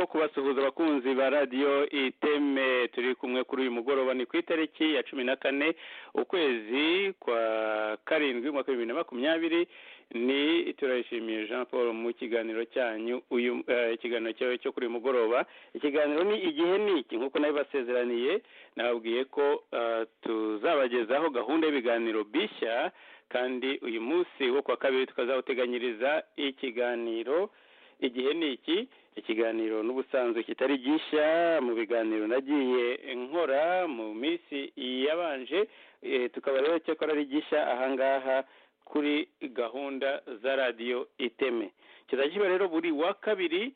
kubasuhuza abakunzi ba radiyo iteme turi kumwe kuri uyu mugoroba ni ku itariki ya cumi na kane ukwezi kwa karindwi umwaka bibiri na makumyabiri ni turayishimiye jean paul mu kiganiro cyanyu uyu ikiganiro cyawe cyo kuri uyu mugoroba ikiganiro ni igihe ni iki nk'uko nabibasezeraniye nababwiye ko tuzabagezaho gahunda y'ibiganiro bishya kandi uyu munsi wo kuwa kabiri tukazawuteganyiriza ikiganiro igihe ni iki ikiganiro n'ubusanzwe kitari gishya mu biganiro nagiye nkora mu minsi yabanje tukaba rero cyakora ari gishya ahangaha kuri gahunda za radiyo iteme kizajya rero buri wa kabiri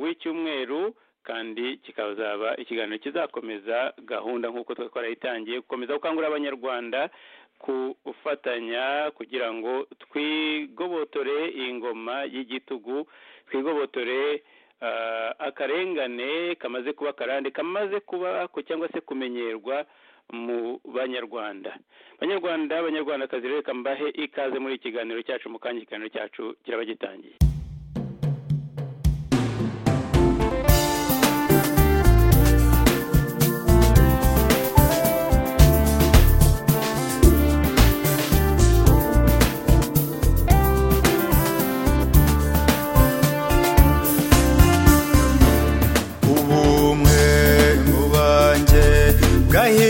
w'icyumweru kandi kikazaba ikiganiro kizakomeza gahunda nk'uko twarayitangiye gukomeza gukangurira abanyarwanda gufatanya kugira ngo twigobotore ingoma y'igitugu twigobotore akarengane kamaze kuba karande kamaze kuba cyangwa se kumenyerwa mu banyarwanda abanyarwanda abanyarwandakazi rero kambahe ikaze muri iki kiganiro cyacu mu kanya ikiganiro cyacu kiraba gitangiye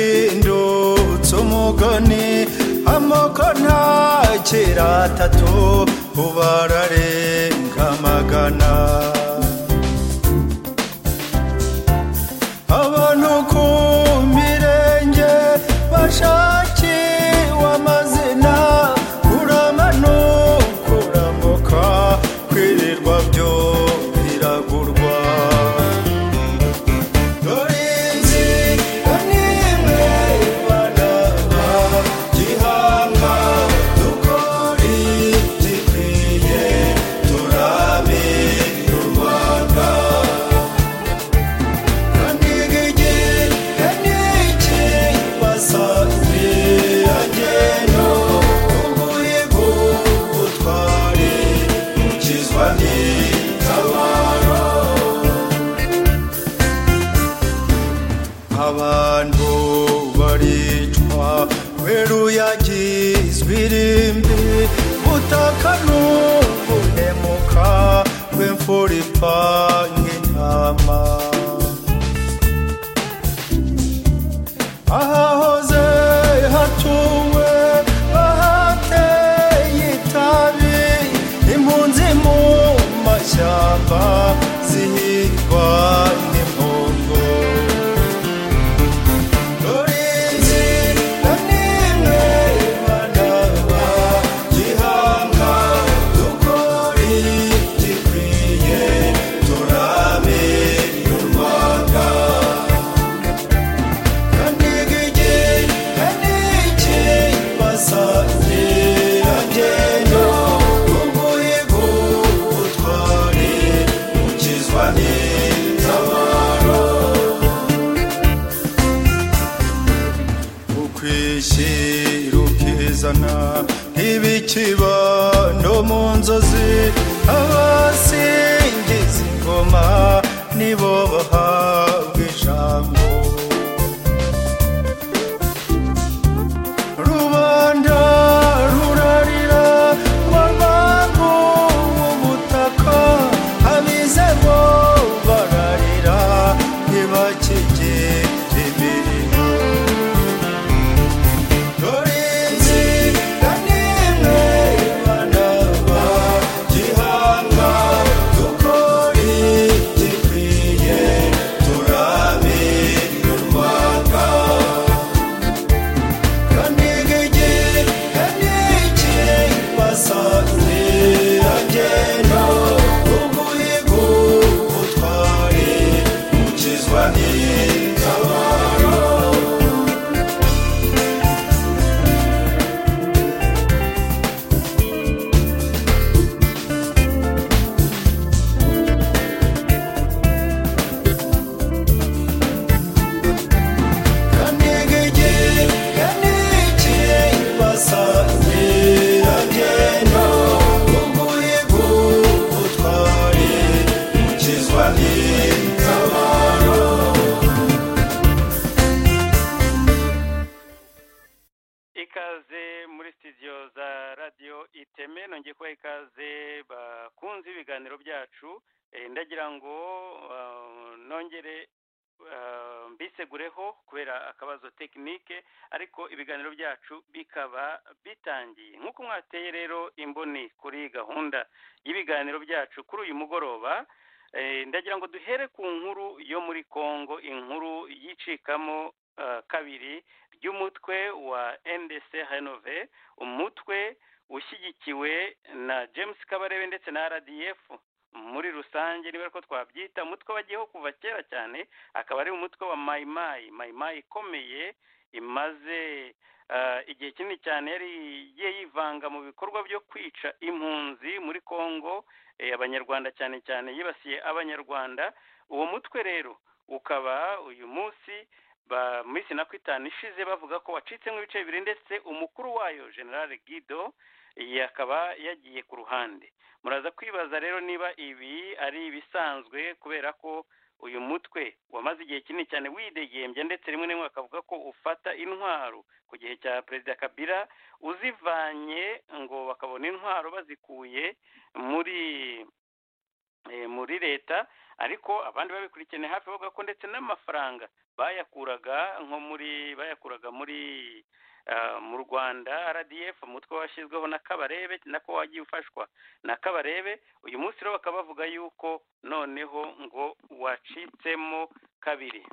gahindutse umugoni amoko ntakira atatu ubu ararenga magana abantu ku mirenge bashakiwe amazina uramanuka urambuka kwirirwa byo biragurwa dore inzira n'imwe ibanaga gihanga dukore gikwiye turabe u rwanda kandi igihe n'iki basanze agenda uburigu butware ukizwa n'itabaro abantu baricwa weruyagizwe irimbi butaka n'ubunemuka rw'imfura ipanga intama ahahoze hatuwe ahateye itabi impunzi mu mashyamba zihigwa n'impongo dore inzira n'imwe ibanaga gihanga dukore gikwiye turabe u rwanda kandi igihe n'iki basanze agenda umuhigo utware ukizwa n'itabaro ukwishyira ukizana nk'ibikibando mu nzozi abasingiza ingoma nibo bahabwa ijambo rubanda rurarira rwambago ubutaka abizemo bararira ntibakigire imirimo dore inzira n'imwe ibanaga gihanga dukore gikwiye ikaze muri sitidiyo za radiyo iteme nongeye kubaha ikaze bakunze ibiganiro byacu Eh, ndagira ngo ah, nongere ah, mbisegureho kubera akabazo tekinike ariko ibiganiro byacu bikaba bitangiye nk'uko mwateye rero imboni kuri gahunda y'ibiganiro byacu kuri uyu mugoroba Eh, ndagira ngo duhere ku nkuru yo muri congo inkuru yicikamo ah, kabiri ry'umutwe wa ndc renove umutwe ushyigikiwe na james kabarebe ndetse na rdf muri rusange niba ko twabyita umutwe wagiyeho kuva kera cyane akaba ari umutwe wa mayimayi mayimayi ikomeye imaze eh, igihe kinini cyane yari igiye yivanga mu bikorwa byo kwica impunzi muri congo eh, abanyarwanda cyane cyane yibasiye abanyarwanda uwo mutwe rero ukaba uyu munsi ba- muri sinako itanu ishize bavuga ko wacitsemo ibice bibiri ndetse umukuru wayo generale guido eh, akaba yagiye ku ruhande muraza kwibaza rero niba ibi ari ibisanzwe kubera ko uyu mutwe wamaze igihe kinini cyane widegembya ndetse rimwe na rimwe bakavuga ko ufata intwaro ku gihe cya perezida kabila uzivanye ngo bakabona intwaro bazikuye muri eh, muri leta ariko abandi babikurikirana hafi bavuga ko ndetse n'amafaranga bayakuraga nko muri bayakuraga muri ah, mu rwanda rdf umutwe washyizweho na kabarebe nako wagiye ufashwa na kabarebe uyu munsi rero bakaba bavuga yuko noneho ngo wacitsemo kabiri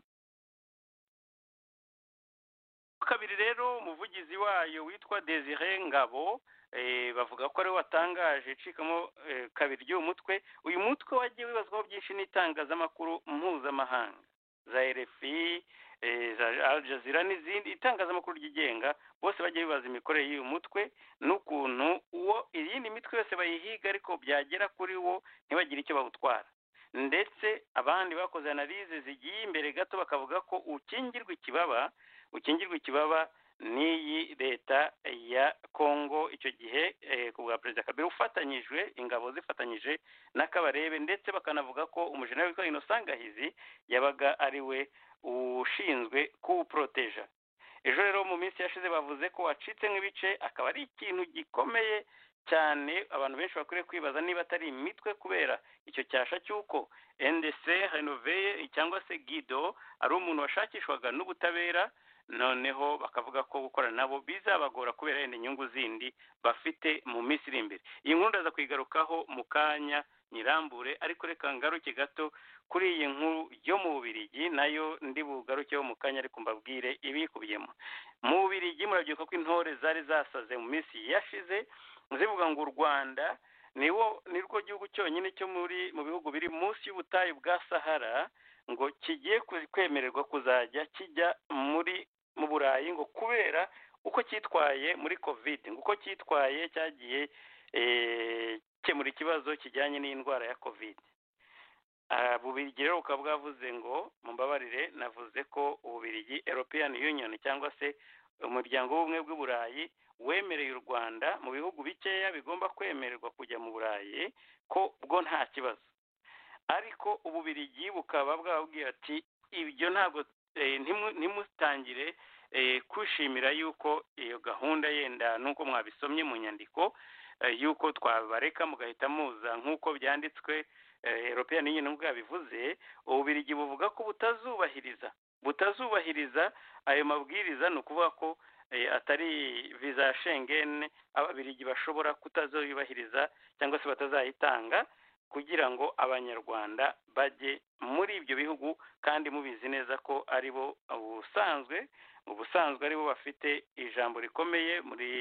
kabiri rero umuvugizi wayo witwa desire ngabo eh, bavuga ko ariwe watangaje icikamo eh, kabiri ry'uwo mutwe uyu mutwe wagiye wibazwaho byinshi n'itangazamakuru mpuzamahanga za RFI eh, za Al Jazeera n'izindi itangazamakuru ryigenga bose bagiye bibaza imikorere y'uyu mutwe n'ukuntu uwo iyindi mitwe yose bayihiga ariko byagera kuri wo ntibagire icyo bawutwara ndetse abandi bakoze analize zigiye imbere gato bakavuga ko ukingirwa ikibaba ukingirwa ikibaba n'iyi leta ya kongo icyo gihe eh, ku bwa perezida kabiri ufatanyijwe ingabo zifatanyije n'akabarebe ndetse bakanavuga ko umujenerali witwa inosangahizi yabaga ari we ushinzwe kuwuporoteja ejo rero mu minsi yashize bavuze ko wacitse nk'ibice akaba ari ikintu gikomeye cyane abantu benshi bakwiriye kwibaza niba atari imitwe kubera icyo cyasha cy'uko ndc renoveye cyangwa se guido ari umuntu washakishwaga n'ubutabera noneho bakavuga ko gukorana nabo bizabagora kubera yenda inyungu zindi bafite mu minsi iri imbere iyi nkuru ndaza kuyigarukaho mu kanya nyirambure ariko reka ngaruke gato kuri iyi nkuru yo mu Bubiligi nayo ndi bugarukeho mu kanya ariko mbabwire ibikubiyemo mu Bubiligi murabyibuka ko intore zari zasaze mu minsi yashize zivuga ngo u Rwanda niwo nirwo gihugu cyonyine cyo muri mu bihugu biri munsi y'ubutayu bwa Sahara ngo kigiye ku- kwemererwa kuzajya kijya muri mu Burayi ngo kubera uko cyitwaye muri covid ngo uko cyitwaye cyagiye eh, gukemura ikibazo kijyanye n'indwara ya covid Ah, bubirigi rero bukaba bwavuze ngo mumbabarire navuze ko ububirigi european union cyangwa se umuryango w'ubumwe bw'i burayi wemereye u rwanda mu bihugu bikeya bigomba kwemererwa kujya mu burayi ko bwo nta kibazo ariko ububirigi bukaba bwababwiye ati ibyo ntabwo eh, ntimu- ntimutangire eh, kwishimira yuko iyo gahunda yenda nuko mwabisomye mu nyandiko eh, yuko twabareka mugahita muza nk'uko byanditswe eh, european union nubwo yabivuze ububirigi buvuga ko butazubahiriza butazubahiriza ayo mabwiriza ni ukuvuga ko eh, atari viza ya schengen ababirigi bashobora kutazubahiriza cyangwa se batazayitanga kugira ngo abanyarwanda bajye muri ibyo bihugu kandi mubizi neza ko ari bo ubusanzwe ubusanzwe ari bo bafite ijambo rikomeye muri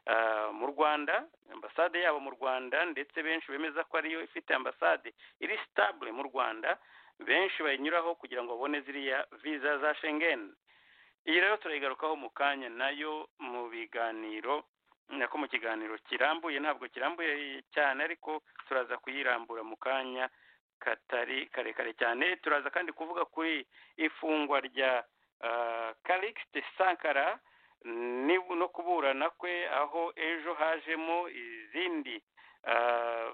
ah, mu Rwanda ambasade yabo mu Rwanda ndetse benshi bemeza ko ariyo ifite ambasade iri stable mu Rwanda benshi bayinyuraho kugira ngo babone ziriya visa za Schengen iyi rero turayigarukaho mu kanya nayo mu biganiro nako mu kiganiro kirambuye ntabwo kirambuye cyane ariko turaza kuyirambura mu kanya katari karekare cyane turaza kandi kuvuga kuri ifungwa rya ah, Calixte Sankara ni- no kuburana kwe aho ejo hajemo izindi ah,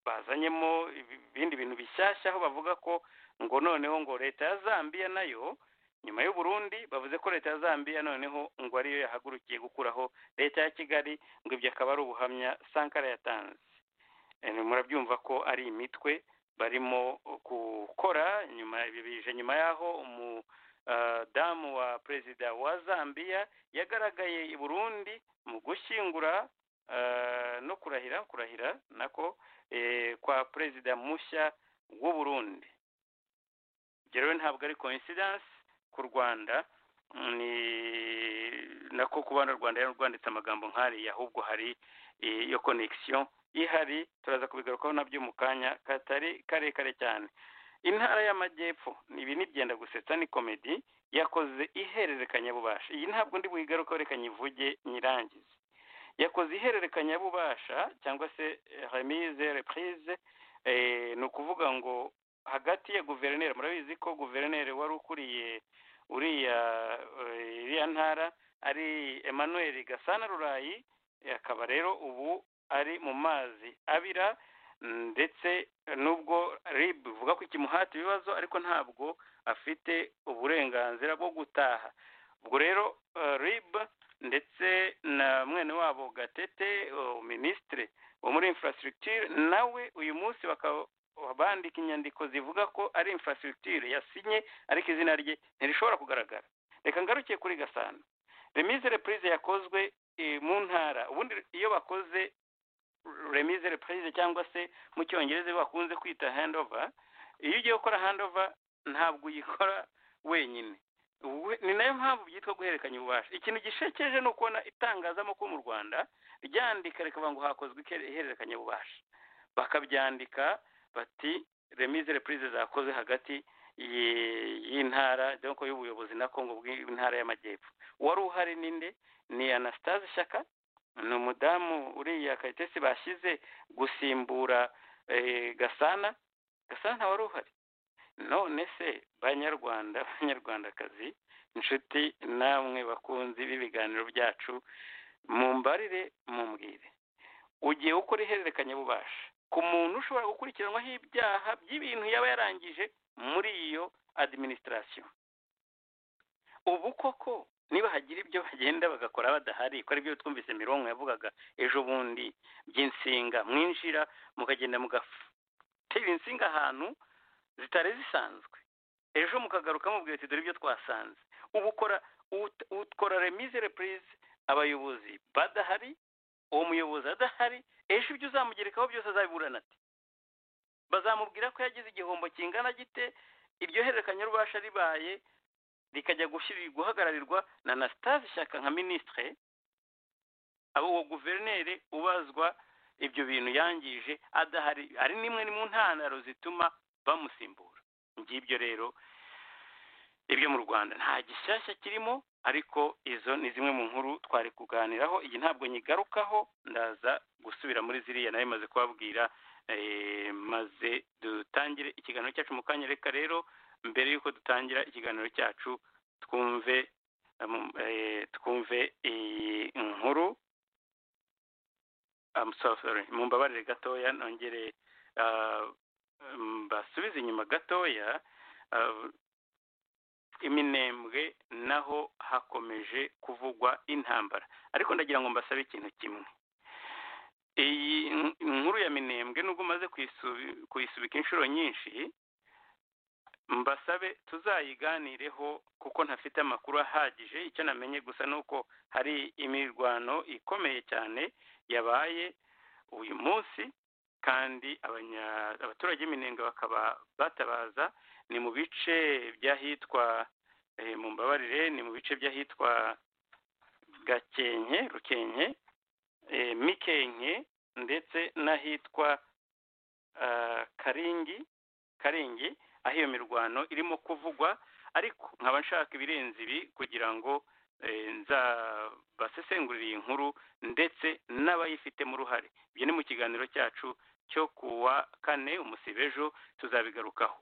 bazanyemo ibindi bintu bishyashya aho bavuga ko ngo noneho ngo leta ya zambia nayo nyuma y'u Burundi bavuze ko leta ya zambia noneho ngo ariyo yahagurukiye gukuraho leta ya kigali ngo ibyo akaba ari ubuhamya sankara yatanze Eh, murabyumva ko ari imitwe barimo gukora nyuma bije nyuma y'aho umudamu wa perezida wa zambia yagaragaye i burundi mu gushyingura eh, no kurahira kurahira nako eh, kwa perezida mushya w'u burundi ibyo rero ntabwo ari coincidence ku rwanda ni nako kubana rwanda yari rwanditse amagambo nk'ariya ahubwo hari eh, iyo connection ihari turaza kubigarukaho nabyo mu kanya katari karekare cyane intara y'amajyepfo ibi ni byenda gusetsa ni komedi yakoze ihererekanyabubasha iyi ntabwo ndi buyigarukaho reka nyivuge nyirangize yakoze ihererekanyabubasha cyangwa se remise reprise eh, ni ukuvuga ngo hagati ya guverineri murabizi ko guverineri wari ukuriye uriya eh, iriya ntara ari emmanuel gasana rurayi Eh, akaba rero ubu ari mu mazi abira ndetse nubwo rib bivuga ko ikimuhata ibibazo ariko ntabwo afite uburenganzira bwo gutaha ubwo rero eh, rib ndetse na mwene wabo gatete eh, minisitiri wo muri infrastructure nawe uyu munsi bakaba bandika inyandiko zivuga ko ari infrastructure yasinye ariko izina rye ntirishobora kugaragara reka ngarukiye kuri gasana remise reprise yakozwe eh, mu ntara ubundi iyo bakoze remise reprise cyangwa se mu cyongereza iyo bakunze kwita handover iyo ugiye gukora handover ntabwo uyikora wenyine We- ni nayo mpamvu byitwa guhererekanya ububasha ikintu gishekeje ni ukubona itangazamakuru mu rwanda ryandika rikavuga ngo hakozwe ikere- ihererekanya bubasha bakabyandika bati remise reprise zakoze hagati y- y'intara donc y'ubuyobozi na kongo bw'intara y'amajyepfo wari uhari ninde ni anastase shyaka ni umudamu uriya kayitesi bashyize gusimbura eh, gasana gasana ntawari uhari none se banyarwanda banyarwandakazi inshuti namwe bakunzi b'ibiganiro byacu mumbarire mumbwire ugiye gukora ihererekanyabubasha ku muntu ushobora gukurikiranwaho ibyaha by'ibintu yaba yarangije muri iyo adiminisitirasiyo ubu koko niba hagira ibyo bagenda bagakora badahari ko aribyo twumvise mirongo yavugaga ejo bundi by'insinga mwinjira mukagenda mugatera insinga ahantu zitari zisanzwe ejo mukagaruka mubwira ati dore ibyo twasanze ubu ukora ut- ukora remise reprise abayobozi badahari uwo muyobozi adahari ejo ibyo uzamugerekaho byose azabiburana ati bazamubwira ko yagize igihombo kingana gite iryo hererekanya rubasha ribaye rikajya gushyiri- guhagararirwa na anastase shyaka nka minisitire abo uwo guverineri ubazwa ibyo bintu yangije adahari ari n'imwe mu ntandaro zituma bamusimbura ngibyo rero ibyo mu rwanda nta gishyashya kirimo ariko izo ni zimwe mu nkuru twari kuganiraho iyi ntabwo nyigarukaho ndaza gusubira muri ziriya nayo maze kubabwira eh, maze dutangire ikiganiro cyacu mu kanya reka rero mbere y'uko dutangira ikiganiro cyacu twumve um, eh, twumve iyi nkuru I'm so sorry mumbabarire gatoya nongere ah, mbasubize inyuma gatoya ah, iminembwe naho hakomeje kuvugwa intambara ariko ndagira ngo mbasabe ikintu kimwe iyi n- nkuru ya minembwe nubwo umaze kuyisu- kuyisubika inshuro nyinshi mbasabe tuzayiganireho kuko ntafite amakuru ahagije icyo namenye gusa ni uko hari imirwano ikomeye cyane yabaye uyu munsi kandi abanya- abaturage b'iminenga bakaba batabaza ni mu bice by'ahitwa eh, mu mbabarire ni mu bice by'ahitwa gakenke rukenke eh, mikenke ndetse n'ahitwa ah, karingi karingi aho iyo mirwano irimo kuvugwa ariko nkaba nshaka ibirenze ibi kugira ngo eh, nzabasesengurire iyi nkuru ndetse n'abayifitemo uruhare ibyo ni mu kiganiro cyacu cyo ku wa kane umusibe ejo tuzabigarukaho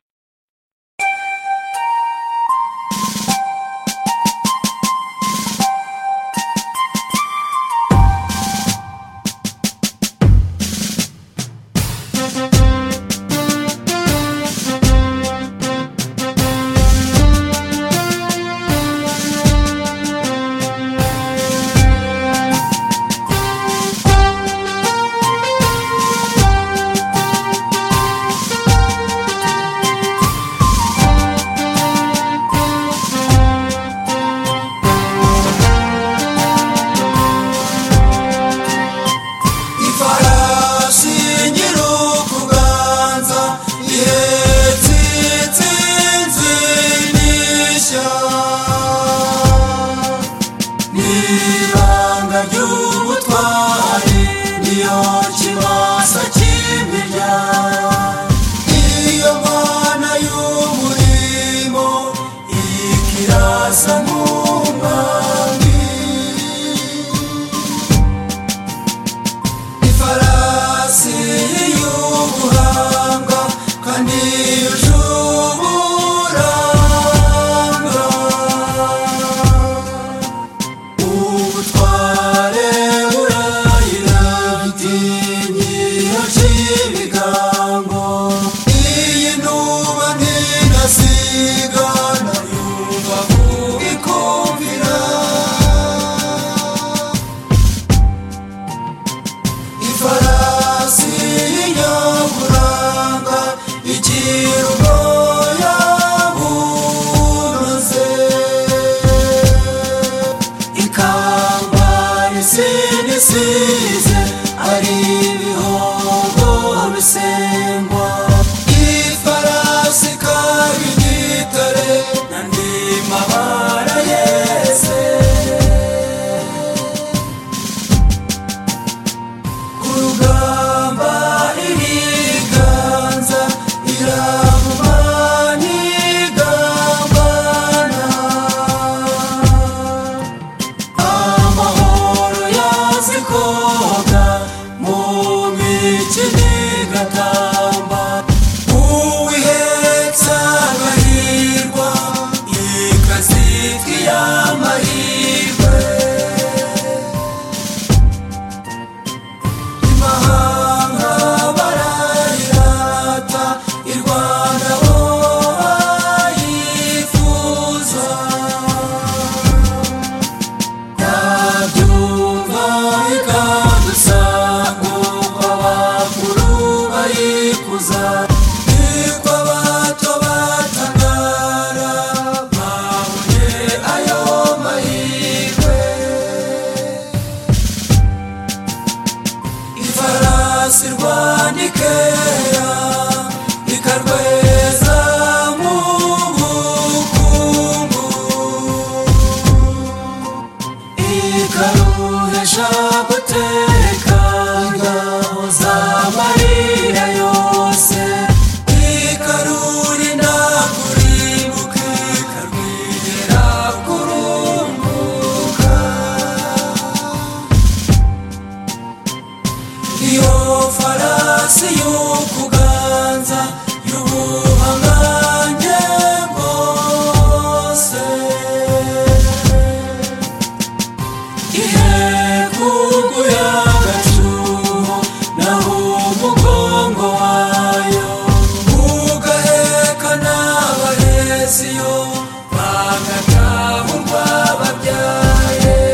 siyo banga ataha urwababyaye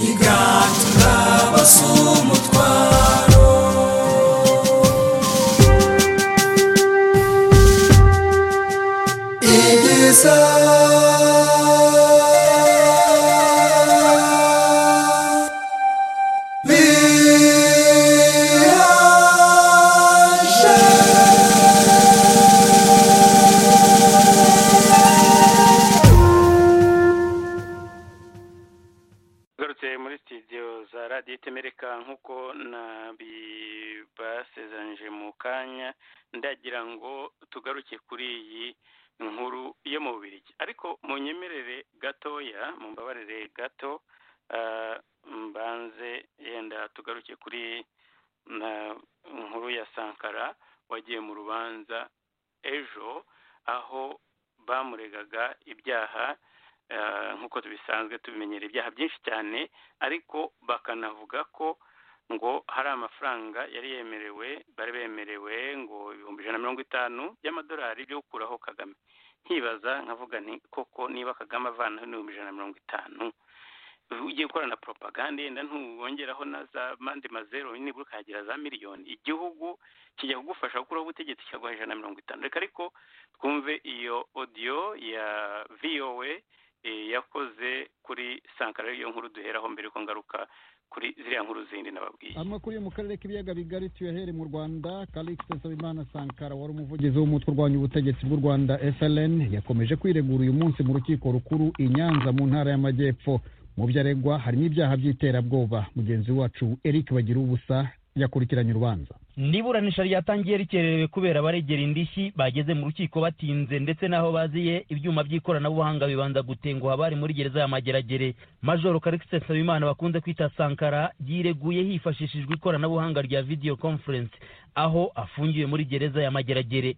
igantura basa umutwaro igiza bihaje ugarutse muri studio za radiyo itemereka nk'uko nabibasezeranyije mu kanya ndagira ngo tugaruke kuri iyi nkuru yo mu bubirigi ariko mu nyemerere gatoya mu mbabarire gato ah, mbanze yenda tugaruke kuri na nkuru ya sankara wagiye mu rubanza ejo aho bamuregaga ibyaha eh, nk'uko tubisanzwe tubimenyera ibyaha byinshi cyane ariko bakanavuga ko ngo hari amafaranga yari yemerewe bari bemerewe ngo ibihumbi ijana na mirongo itanu by'amadolari byo gukuraho kagame nkibaza nkavuga nti koko niba kagame avanaho n'ibihumbi ijana na mirongo itanu ugiye gukora na propaganda yenda ntiwongeraho na za mande mazero nibura ukagira za miliyoni igihugu kijya kugufasha gukuraho ubutegetsi kikaguha ijana na mirongo itanu reka ariko twumve iyo audio ya vowe yakoze kuri sankara ariyo nkuru duheraho mbere ko ngaruka kuri ziriya nkuru zindi nababwiye amakuru yo mu karere k'ibiyaga bigari tuyahere mu rwanda karikisi nsabimana sankara wari umuvugizi w'umutwe urwanya ubutegetsi bw'u rwanda fln yakomeje kwiregura uyu munsi mu rukiko rukuru i nyanza mu ntara y'amajyepfo mu byo aregwa harimo ibyaha by'iterabwoba mugenzi wacu eric bagira ubusa yakurikiranye urubanza niburanisha ryatangiye rikererewe kubera baregera indishyi bageze mu rukiko batinze ndetse n'aho baziye ibyuma by'ikoranabuhanga bibanza gutenguha abari muri gereza ya mageragere majoro karikisi nsabimana bakunze kwita sankara yireguye hifashishijwe ikoranabuhanga rya video conference aho afungiwe muri gereza ya mageragere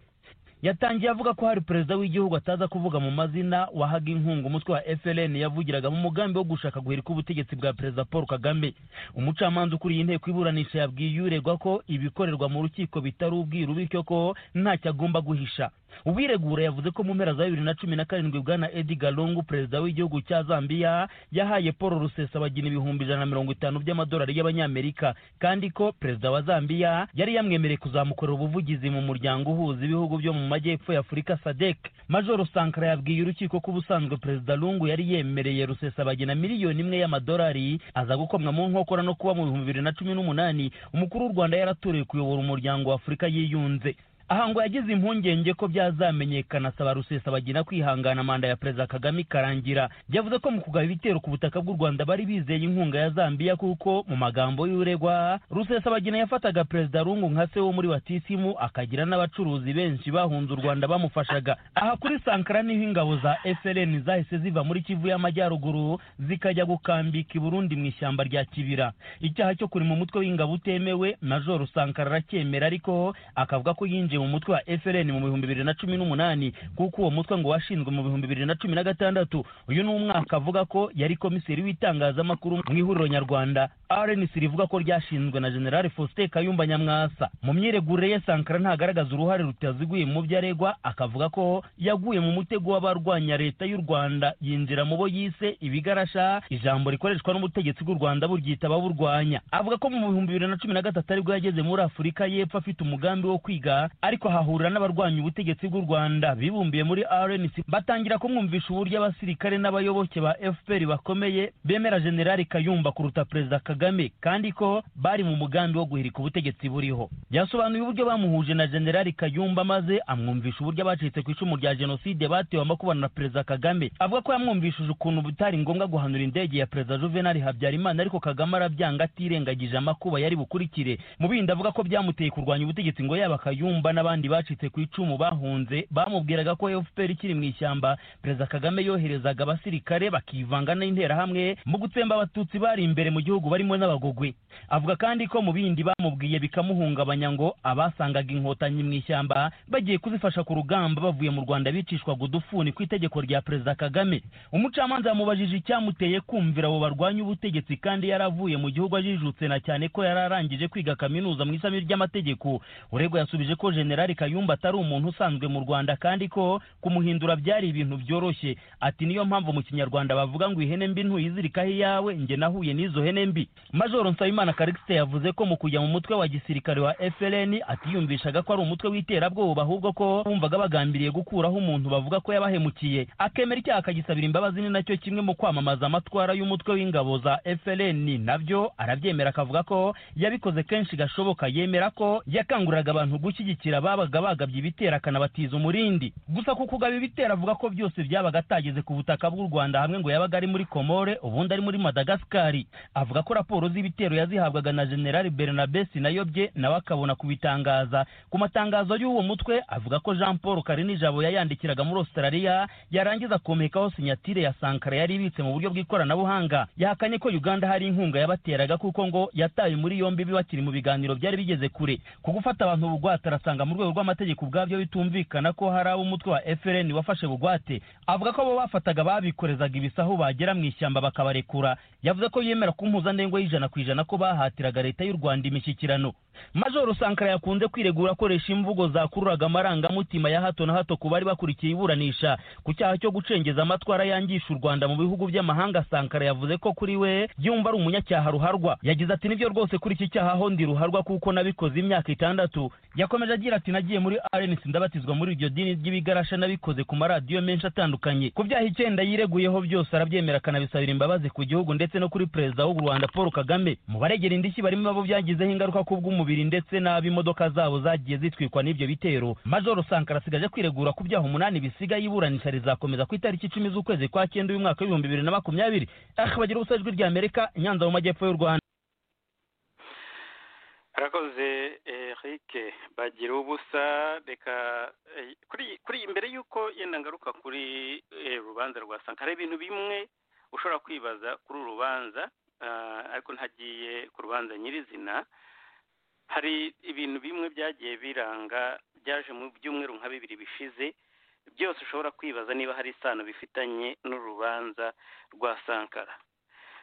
yatangiye avuga ko hari perezida w'igihugu ataza kuvuga mu mazina wahaga inkunga umutwe wa fln yavugira mu mugambi wo gushaka guhirika ubutegetsi bwa perezida paul kagame umucamanza ukuriye inteko iburanisha yabwiye uregwa ko ibikorerwa mu rukiko bitari ubwiru bityo ko ntacyo agomba guhisha uwiregura yavuze ko mu mpera za bibiri na cumi na karindwi bwana edgar lungu perezida w'igihugu cya zambia yahaye paul rusesabagina ibihumbi ijana na mirongo itanu by'amadolari y'abanyamerika kandi ko perezida wa zambia yari yamwemereye kuzamukorera ubuvugizi mu muryango uhuza ibihugu byo mu majyepfo y'afurika sadek majoro sankara yabwiye urukiko ko ubusanzwe perezida lungu yari yemereye rusesabagina miliyoni imwe y'amadolari aza gukomwa mu nkokora no kuba mu bihumbi bibiri na cumi n'umunani umukuru w'u rwanda yaratoreye kuyobora umuryango wa afurika yiyunze aha ngo yagize impungenge ko byazamenyekana asaba rusesabagina kwihangana manda ya perezida kagame ikarangira yavuze ko mu kugaba ibitero ku butaka bw'u rwanda bari bizeye inkunga ya zambiya kuko mu magambo y'uregwa rusesabagina yafataga perezida rungu nka se wo muri batisimu akagira n'abacuruzi benshi bahunze u rwanda bamufashaga aha kuri sankara niho ingabo za fln zahise ziva muri kivu y'amajyaruguru zikajya gukambika i burundi mu ishyamba rya kibira icyaha cyo kurema umutwe w'ingabo utemewe majoro sankara aracyemera ariko akavuga ko yinjiye mu mutwe wa fln mu bihumbi bibiri na cumi n'umunani kuko uwo mutwe ngo washinzwe mu bihumbi bibiri na cumi na gatandatu uyu ni umwaka avuga ko yari komiseri w'itangazamakuru mu ihuriro nyarwanda rnc rivuga ko ryashinzwe na general faustin kayumba nyamwasa mu myiregurire ye sankara ntagaragaza uruhare rutaziguye mu byo aregwa akavuga ko yaguye mu mutego w'abarwanya leta y'u rwanda yinjira mu bo yise ibigarasha ijambo rikoreshwa n'ubutegetsi bw'u rwanda buryita ababurwanya avuga ko mu bihumbi bibiri na cumi na gatatu aribwo yageze muri afurika y'epfo afite umugambi wo kwiga ariko hahurira n'abarwanya ubutegetsi bw'u rwanda bibumbiye muri rnc batangira kumwumvisha uburyo abasirikare n'abayoboke ba fpr bakomeye bemera generali kayumba kuruta perezida kagame kandi ko bari mu mugambi wo guhirika ubutegetsi buriho yasobanuye uburyo bamuhuje na generali kayumba maze amwumvisha uburyo abacitse ku icumu rya jenoside batewe amakubana na perezida kagame avuga ko yamwumvishije ukuntu bitari ngombwa guhanura indege ya perezida juvenal habyarimana ariko kagame arabyanga atirengagije amakuba yari bukurikire mu bindi avuga ko byamuteye kurwanya ubutegetsi ngo yaba kayumba n'abandi bacitse ku icumu bahunze bamubwiraga ko fpr ikiri mu ishyamba perezida kagame yoherezaga abasirikare bakivanga n'interahamwe mu gutsemba abatutsi bari imbere mu gihugu barimo n'abagogwe avuga kandi ko mu bindi bamubwiye bikamuhungabanya ngo abasangaga inkotanyi mu ishyamba bagiye kuzifasha ku rugamba bavuye mu rwanda bicishwaga udufuni ku itegeko rya perezida kagame umucamanza yamubajije icyamuteye kumvira abo barwanya ubutegetsi kandi yaravuye mu gihugu ajijutse na cyane ko yari arangije kwiga kaminuza mu ishami ry'amategeko uregwa yasubije ko jenerali kayumba atari umuntu usanzwe mu rwanda kandi ko kumuhindura byari ibintu byoroshye ati niyo mpamvu mu kinyarwanda bavuga ngo ihene mbi ntuyizirikaho iyawe njye nahuye n'izo hene mbi majoro nsabimana karikisite yavuze ko mu kujya mu mutwe wa gisirikare wa frn atiyumvishaga ko ari umutwe w'iterabwoba ahubwo ko bumvaga bagambiriye gukuraho umuntu bavuga ko yabahemukiye akemera icyaha akagisabira imbabazi ni nacyo kimwe mu kwamamaza amatwara y'umutwe w'ingabo za frn nabyo arabyemera akavuga ko yabikoze kenshi gashoboka yemera ko yakanguriraga abantu gushyigikira ababaga bagabye ibitera akanabatiza umurindi gusa ku kugaba ibitera avuga ko byose byabaga atageze ku butaka bw'u rwanda hamwe ngo yabaga ari muri komore ubundi ari muri madagasikari avuga ko raporo z'ibitero yazihabwaga na generali bernabe sinayobye nawe akabona kubitangaza ku matangazo y'uwo mutwe avuga ko jean paul karinijabo yayandikiraga muri australia yarangiza akomekaho sinyatire ya sankara yari ibitse mu buryo bw'ikoranabuhanga yahakanye ko uganda hari inkunga yabateraga kuko ngo yataye muri yombi bakiri mu biganiro byari bigeze kure ku gufata abantu bugwate arasanga mu rwego rw'amategeko ubwabyo bitumvikana ko hari abo umutwe wa frn wafashe bugwate avuga ko abo bafataga babikorezaga ibisahu bagera mu ishyamba bakabarekura yavuze ko yemera ko impuzandengo y'ijana ku ijana ko bahatiraga leta y'u rwanda imishyikirano majoro sankara yakunze kwiregura akoresha imvugo zakururaga amarangamutima ya hato na hato ku bari bakurikiye iburanisha ku cyaha cyo gucengeza amatwara yangisha u rwanda mu bihugu by'amahanga sankara yavuze ko kuri we yumva ari umunyacyaha ruharwa yagize ati nibyo rwose kuri iki cyaha ho ndi ruharwa kuko nabikoze imyaka itandatu yakomeje agira ati nagiye muri arenisi ndabatizwa muri iryo dini ry'ibigarasha nabikoze ku maradiyo menshi atandukanye ku byaha icyenda yireguyeho byose arabyemera akanabisabira imbabazi ku gihugu ndetse no kuri perezida w'u rwanda paul kagame mu baregera indishyi barimo abo byagizeho ingaruka ku bw'umubiri ndetse n'ab'imodoka zabo zagiye zitwikwa n'ibyo bitero majoro sankara asigaje kwiregura ku byaha umunani bisigaye iburanisha rizakomeza ku itariki icumi z'ukwezi kwa cyenda uyu mwaka w'ibihumbi bibiri na makumyabiri akabagira ubusa ijwi rya amerika nyanza mu majyepfo y'u rwanda arakoze eric bagira ubusa reka eh, kuri kuri imbere y'uko yenda ngaruka kuri eh, rubanza rwa sankara ibintu bimwe ushobora kwibaza kuri uru rubanza ah, ariko ntagiye ku rubanza nyirizina hari ibintu bimwe byagiye biranga byaje mu byumweru nka bibiri bishize byose ushobora kwibaza niba hari isano bifitanye n'urubanza rwa sankara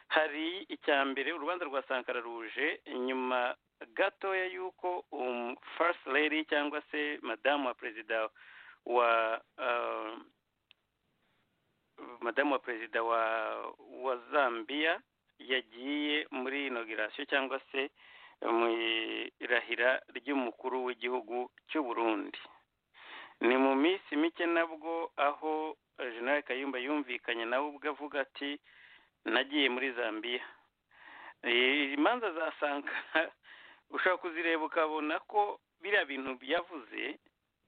hari icya mbere urubanza rwa sankara ruje nyuma gatoya y'uko um, first lady cyangwa se madamu wa perezida wa uh, madamu wa perezida wa wa zambia yagiye muri inogirasiyo cyangwa se mu irahira ry'umukuru w'igihugu cy'u burundi ni mu minsi mike nabwo aho eh, general kayumba yumvikanye nawe ubwo avuga ati nagiye muri zambia Eh, imanza za sankara ushobora kuzireba ukabona ko biriya bintu yavuze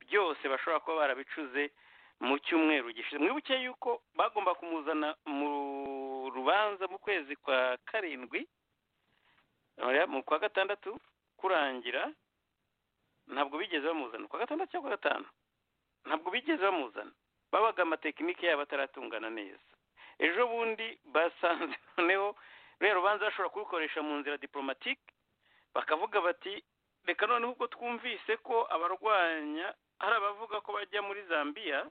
byose bashobora kuba barabicuze mu cyumweru gishize mwibuke yuko bagomba kumuzana mu rubanza mu kwezi kwa karindwi mu kwa gatandatu kurangira ntabwo bigeze bamuzana kwa gatandatu cyangwa kwa gatanu ntabwo bigeze bamuzana babaga amatekinike yabo ataratungana neza ejo bundi basanze noneho ruriya rubanza bashobora kurukoresha mu nzira diporomatike bakavuga bati reka noneho ubwo twumvise ko abarwanya hari abavuga ko bajya muri zambia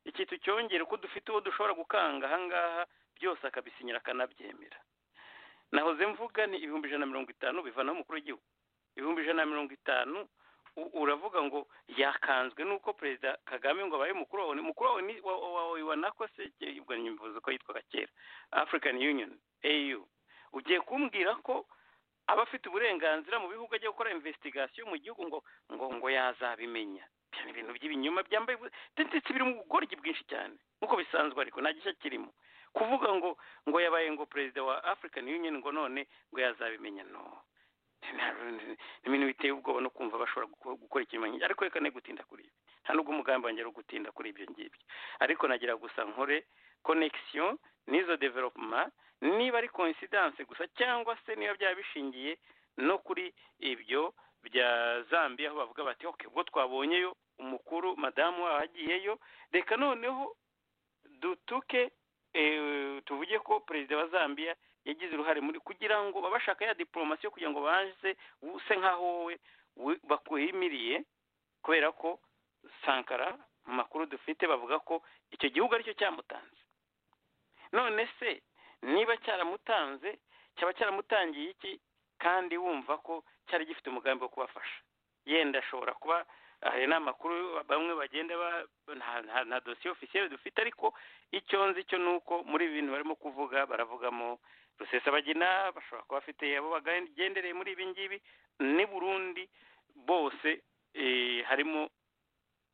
ikintu cyongera ko dufite uwo dushobora gukanga ahangaha byose akabisinyira akanabyemera nahoze mvuga ni ibihumbi ijana na mirongo itanu bivanaho umukuru w'igihugu ibihumbi ijana na mirongo itanu uravuga ngo yakanzwe n'uko perezida kagame ngo abaye mukuru wawe mukuru wawe ni wawe wa nako se ubwo nyumvuze ko yitwaga kera african union au ugiye kumbwira ko aba afite uburenganzira mu bihugu ajya gukora investigasiyo mu gihugu ngo ngo ngo yazabimenya byaba ibintu by'ibinyoma byambaye ndetse biri mu bugoryi bwinshi cyane nk'uko bisanzwe ariko nta gishya kirimo kuvuga ngo ngo yabaye ngo perezida wa african union ngo none ngo yazabimenya no ni ibintu biteye ubwoba no kumva bashobora gukora ikimenyetso ariko reka ne gutinda kuri ibi nta n'ubwo umugambi wanjye ari gutinda kuri ibyo ngibyo ariko nagira gusa nkore connection n'izo development niba ari coincidence gusa cyangwa se niba byaba bishingiye no kuri ibyo bya zambia aho bavuga bati ok ubwo twabonyeyo umukuru madamu wabo agiyeyo reka noneho dutuke tuvuge ko perezida wa zambia yagize uruhare muri kugira ngo babashaka ya diporomasi yo kugira ngo baze use nk'aho wowe bakuhimiriye kubera ko sankara mu makuru dufite bavuga ko icyo gihugu aricyo cyamutanze none se niba cyaramutanze cyaba cyaramutangiye iki kandi wumva ko cyari gifite umugambi wo kubafasha yenda ashobora kuba hari n'amakuru bamwe bagenda ba- nta- nta- nta dosiye ofisiyeri dufite ariko icyo nzi cyo ni uko muri ibi bintu barimo kuvuga baravugamo rusesabagina bashobora kuba bafite abo bagendereye muri ibi ngibi n'i burundi bose eh, harimo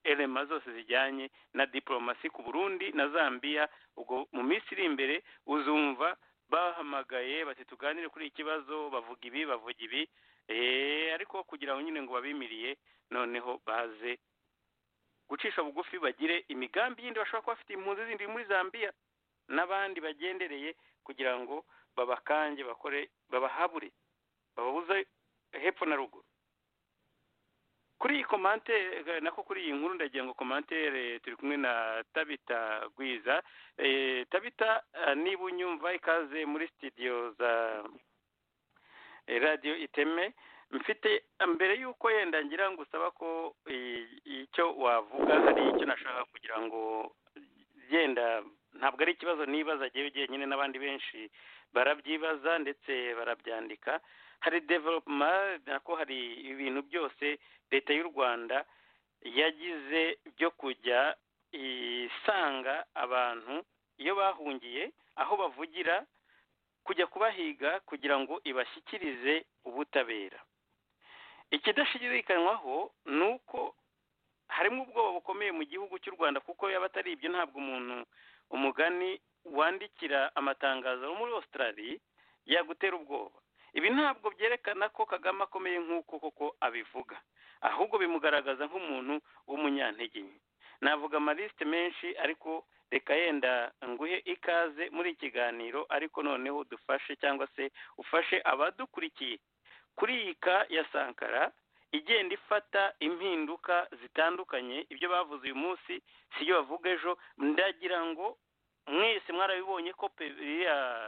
elema zose zijyanye na diporomasi ku burundi na zambia ubwo mu minsi iri imbere uzumva bahamagaye bati tuganire kuri iki kibazo bavuga ibi bavuga ibi eh, ariko kugira ngo nyine ngo babimiriye noneho baze gucisha bugufi bagire imigambi yindi bashobora kuba bafite impunzi zindi muri zambia n'abandi bagendereye kugira ngo babakange bakore babahabure bababuze hepfo na ruguru kuri iyi komante nako kuri iyi nkuru ndagira ngo komantere turi kumwe na tabita gwiza Eh, tabita eh, niba unyumva ikaze muri studio za eh, radio iteme mfite mbere y'uko yenda ngira ngo usaba ko eh, icyo wavuga hari icyo nashaka kugira ngo yenda ntabwo ari ikibazo nibaza agiye nyine n'abandi benshi barabyibaza ndetse barabyandika hari developuma nako hari ibintu byose leta y'u rwanda yagize byo kujya isanga abantu iyo bahungiye aho bavugira kujya kubahiga kugira ngo ibashyikirize ubutabera ikidashidikanywaho ni uko harimo ubwoba bukomeye mu gihugu cy'u rwanda kuko yaba atari ibyo ntabwo umuntu umugani wandikira amatangazo yo muri australia yagutera ubwoba ibi ntabwo byerekana ko kagame akomeye nk'uko koko abivuga ahubwo bimugaragaza nk'umuntu w'umunyantege nke navuga amalisite menshi ariko reka yenda nguhe ikaze muri iki kiganiro ariko noneho dufashe cyangwa se ufashe abadukurikiye kuri iyi ka ya sankara igenda ifata impinduka zitandukanye ibyo bavuze uyu munsi si ibyo bavuga ejo ndagira ngo mwese mwarabibonye ko pe iriya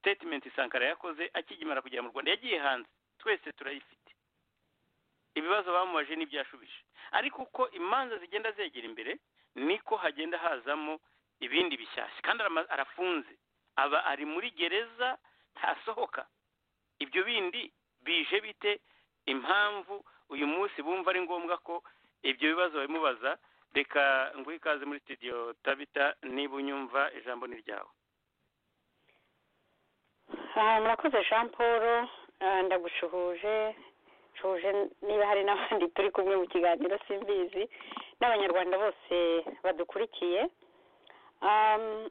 statement sankara yakoze akigimara kugera mu rwanda yagiye hanze twese turayifite ibibazo bamubajije n'ibyashubije ariko uko imanza zigenda zegera imbere niko hagenda hazamo ibindi bishyashya kandi arama- arafunze aba ari muri gereza ntasohoka ibyo bindi bije bite impamvu uyu munsi bumva ari ngombwa ko ibyo bibazo babimubaza reka nguhe ikaze muri studio tabita niba unyumva ijambo ni ryawe Ah, murakoze jean paul Ah, ndagucuhuje cuhuje niba hari n'abandi turi kumwe mu kiganiro simbizi n'abanyarwanda bose badukurikiye Am,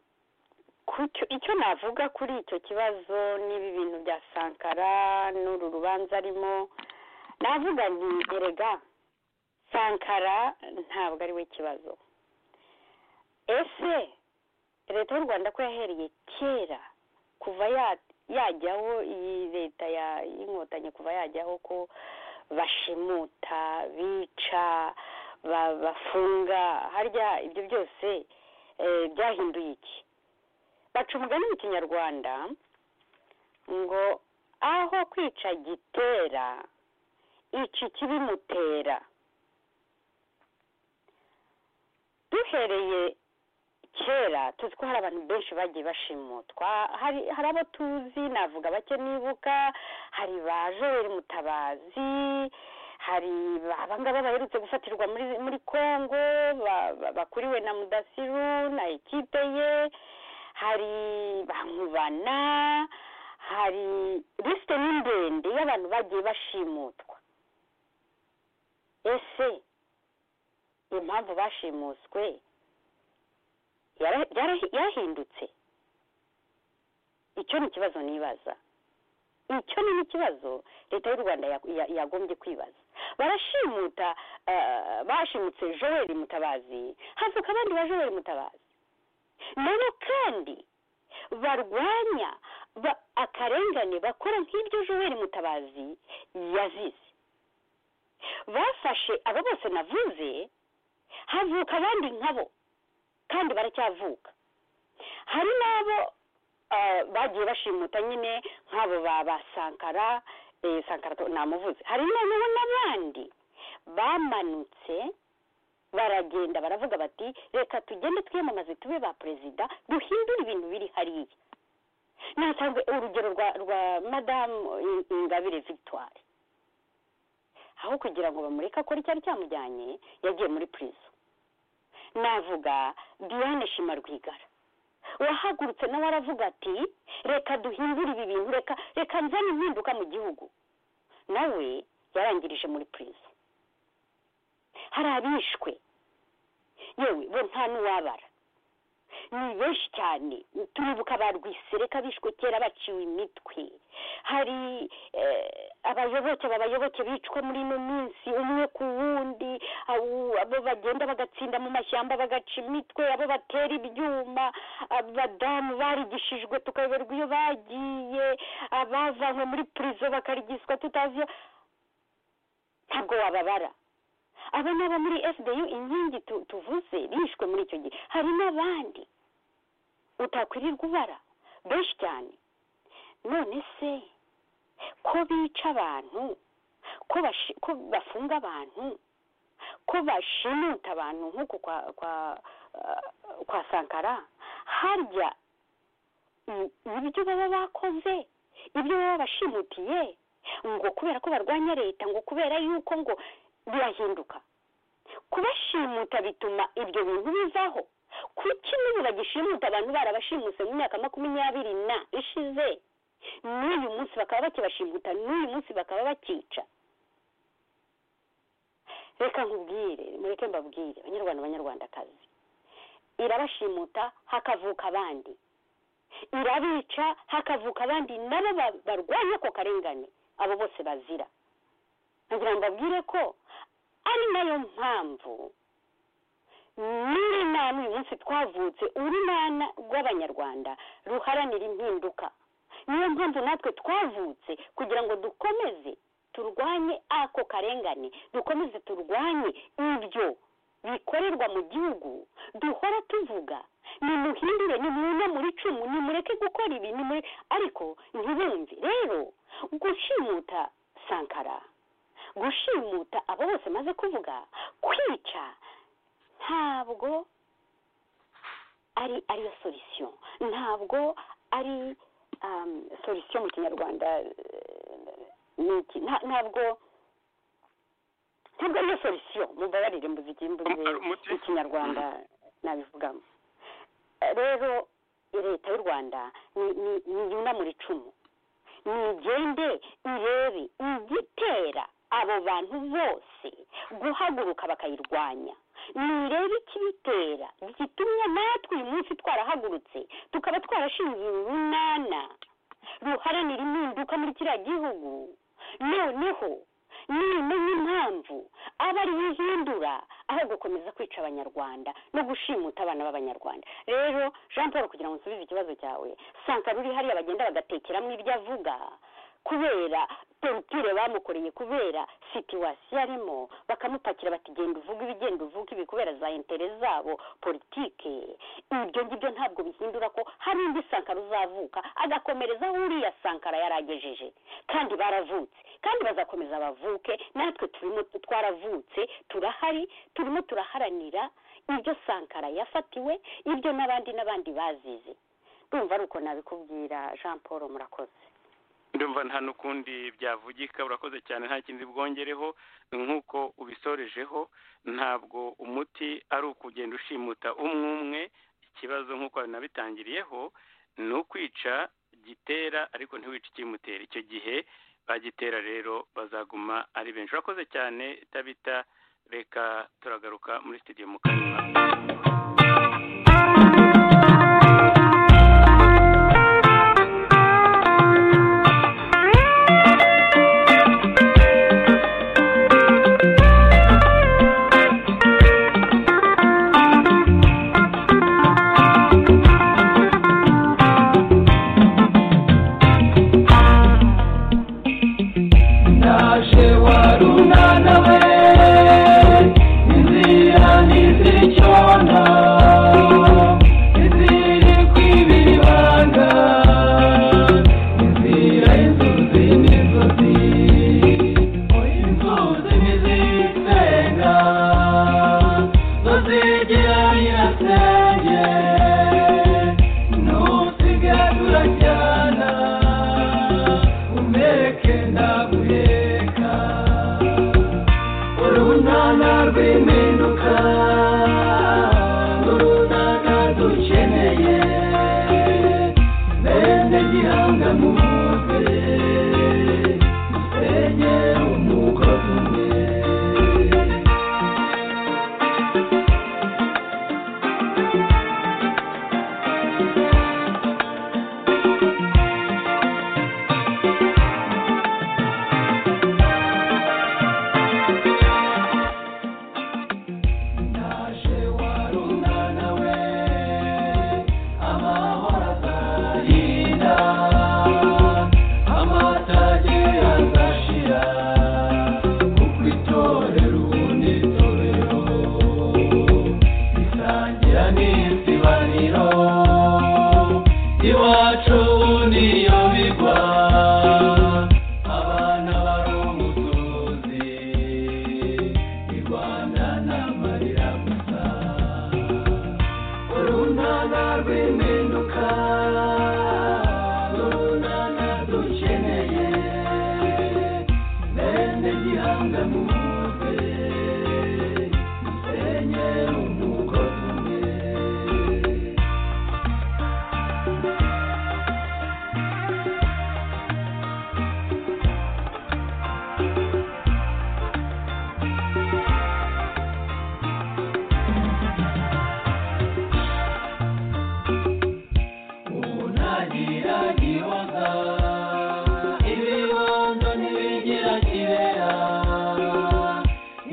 ku cyo- icyo navuga kuri icyo kibazo n'ibi bintu bya sankara n'uru rubanza arimo navuga nti erega sankara ntabwo ari we kibazo ese leta y'u rwanda ko yahereye kera kuva ya- yajyaho iyi leta ya- y'inkotanyi kuva yajyaho ko bashimuta bica ba- bafunga harya ibyo byose eh, byahinduye iki baca umugani mu kinyarwanda ngo aho kwica gitera iki kibimutera duhereye kera tuzi ko hari abantu benshi bagiye bashimutwa hari hari abo tuzi navuga bake nibuka hari ba joel mutabazi hari abangaba baherutse gufatirwa muri muri congo ba- ba- bakuriwe na mudasiru na ekipe ye hari bankubana hari lisite ni ndende y'abantu bagiye bashimutwa ese impamvu bashimuswe yara- yara- yarahindutse icyo ni ikibazo nibaza icyo ni n'ikibazo leta y'u rwanda ya- ya- yagombye kwibaza barashimuta ah, bashimutse joel mutabazi havuka abandi ba joel mutabazi nabo kandi barwanya ba- akarengane bakora nk'ibyo joel mutabazi yazize bafashe abo bose navuze havuka abandi nkabo kandi baracyavuka hari n'abo ah, bagiye bashimuta nyine nk'abo ba ba sankara eh, sankara to- namuvuze hari noneho n'abandi bamanutse baragenda baravuga bati reka tugende twiyamamaze tube ba perezida duhindure ibintu biri hariya natanze urugero rwa rwa madamu ingabire victoire aho kugira ngo bamureke akore icyari cyamujyanye yagiye muri purizo navuga diane shima rwigara wahagurutse nawe aravuga ati reka duhindure ibi bintu reka reka nzane impinduka mu gihugu nawe yarangirije muri purizo hari abishwe yewe bo nta n'uwabara ni benshi cyane turibuka ba rwisereka bishwe kera baciwe imitwe hari abayoboke babayoboke bicwa muri ino minsi umwe ku wundi abo- abo bagenda bagatsinda mu mashyamba bagaca imitwe abo batera ibyuma abadamu barigishijwe tukayoberwa iyo bagiye abavanywe muri purizo bakarigiswa tutazi iyo ntabwo wababara aba ni abo muri fbu inkingi tu- tuvuze bishwe muri icyo gihe hari n'abandi utakwirirwa ubara benshi cyane none se ko bica abantu ko bashi- ko bafunga abantu ko bashimuta abantu nk'uku kwa kwa ah, kwa sankara harya i- ibyo baba bakoze ibyo baba bashimutiye ngo kubera ko barwanya leta ngo kubera yuko ngo birahinduka kubashimuta bituma ibyo bintu bivaho kuki n'ubu bagishimuta abantu barabashimuse mu myaka makumyabiri na ishize n'uyu munsi bakaba bakibashimuta n'uyu munsi bakaba bakica reka nkubwire mureke mbabwire banyarwanda banyarwandakazi irabashimuta hakavuka abandi irabica hakavuka abandi nabo ba- barwanya ako karengane abo bose bazira ngira ngo abwire ko ari nayo mpamvu n'urunana uyu munsi twavutse urunana rw'abanyarwanda ruharanira impinduka niyo mpamvu natwe twavutse kugira ngo dukomeze turwanye ako karengane dukomeze turwanye ibyo bikorerwa mu gihugu duhora tuvuga nimuhindure nimwune muri cumu nimureke gukora ibi nimure ariko ntibumve rero gushimuta sankara gushimuta abo bose maze kuvuga kwica ntabwo ari ariyo solisiyo ntabwo ari um, solisiyo mu kinyarwanda eh, ni iki Nta- ntabwo ntabwo ariyo solisiyo mubabarire mbuze ikimbuze Ari umuti. mu kinyarwanda nabivugamo Eh, rero leta y'u rwanda ni- ni- ni yunamura icumu nigende irebe igitera abo bantu bose guhaguruka bakayirwanya nirebe ikibitera gitumye natwe uyu munsi twarahagurutse tukaba twarashinze urunana ruharanira impinduka muri kiriya gihugu noneho nimenya impamvu aba ari yo ihindura aho gukomeza kwica abanyarwanda no gushimuta abana b'abanyarwanda rero jean paul kugira ngo nsubize ikibazo cyawe sankara uri hariya bagenda bagatekeramo ibyo avuga kubera torutire bamukoreye kubera situwasiyo arimo bakamupakira bati genda uvuge ibi genda uvuge ibi kubera za intere zabo politike ibyo ngibyo ntabwo bihindura ko hari undi sankara uzavuka agakomerezaho uriya sankara yaragejeje kandi baravutse kandi bazakomeza bavuke natwe turimo twaravutse turahari turimo turaharanira ibyo sankara yafatiwe ibyo n'abandi n'abandi bazize ndumva ari uko nabikubwira jean paul murakoze ndumva nta n'ukundi byavugika urakoze cyane nta kindi bwongereho nk'uko ubisorejeho ntabwo umuti ari ukugenda ushimuta umwe umwe ikibazo nk'uko binabitangiriyeho ni ukwica gitera ariko ntiwice ikimutera icyo gihe bagitera rero bazaguma ari benshi urakoze cyane tabita reka turagaruka muri studio mu kanya naje warunana we inzira ntizicona iziri kwibibanga inzira inzuzi n'inzuzi inzuzi ntizisenga zozigera nyirasenge nusigatura cyana umeke ndaguheka rw'impinduka runana dukeneye bene gihanga muze musenye umugozi umwe umuntu agira gihoza ibibondo ntibigira kibera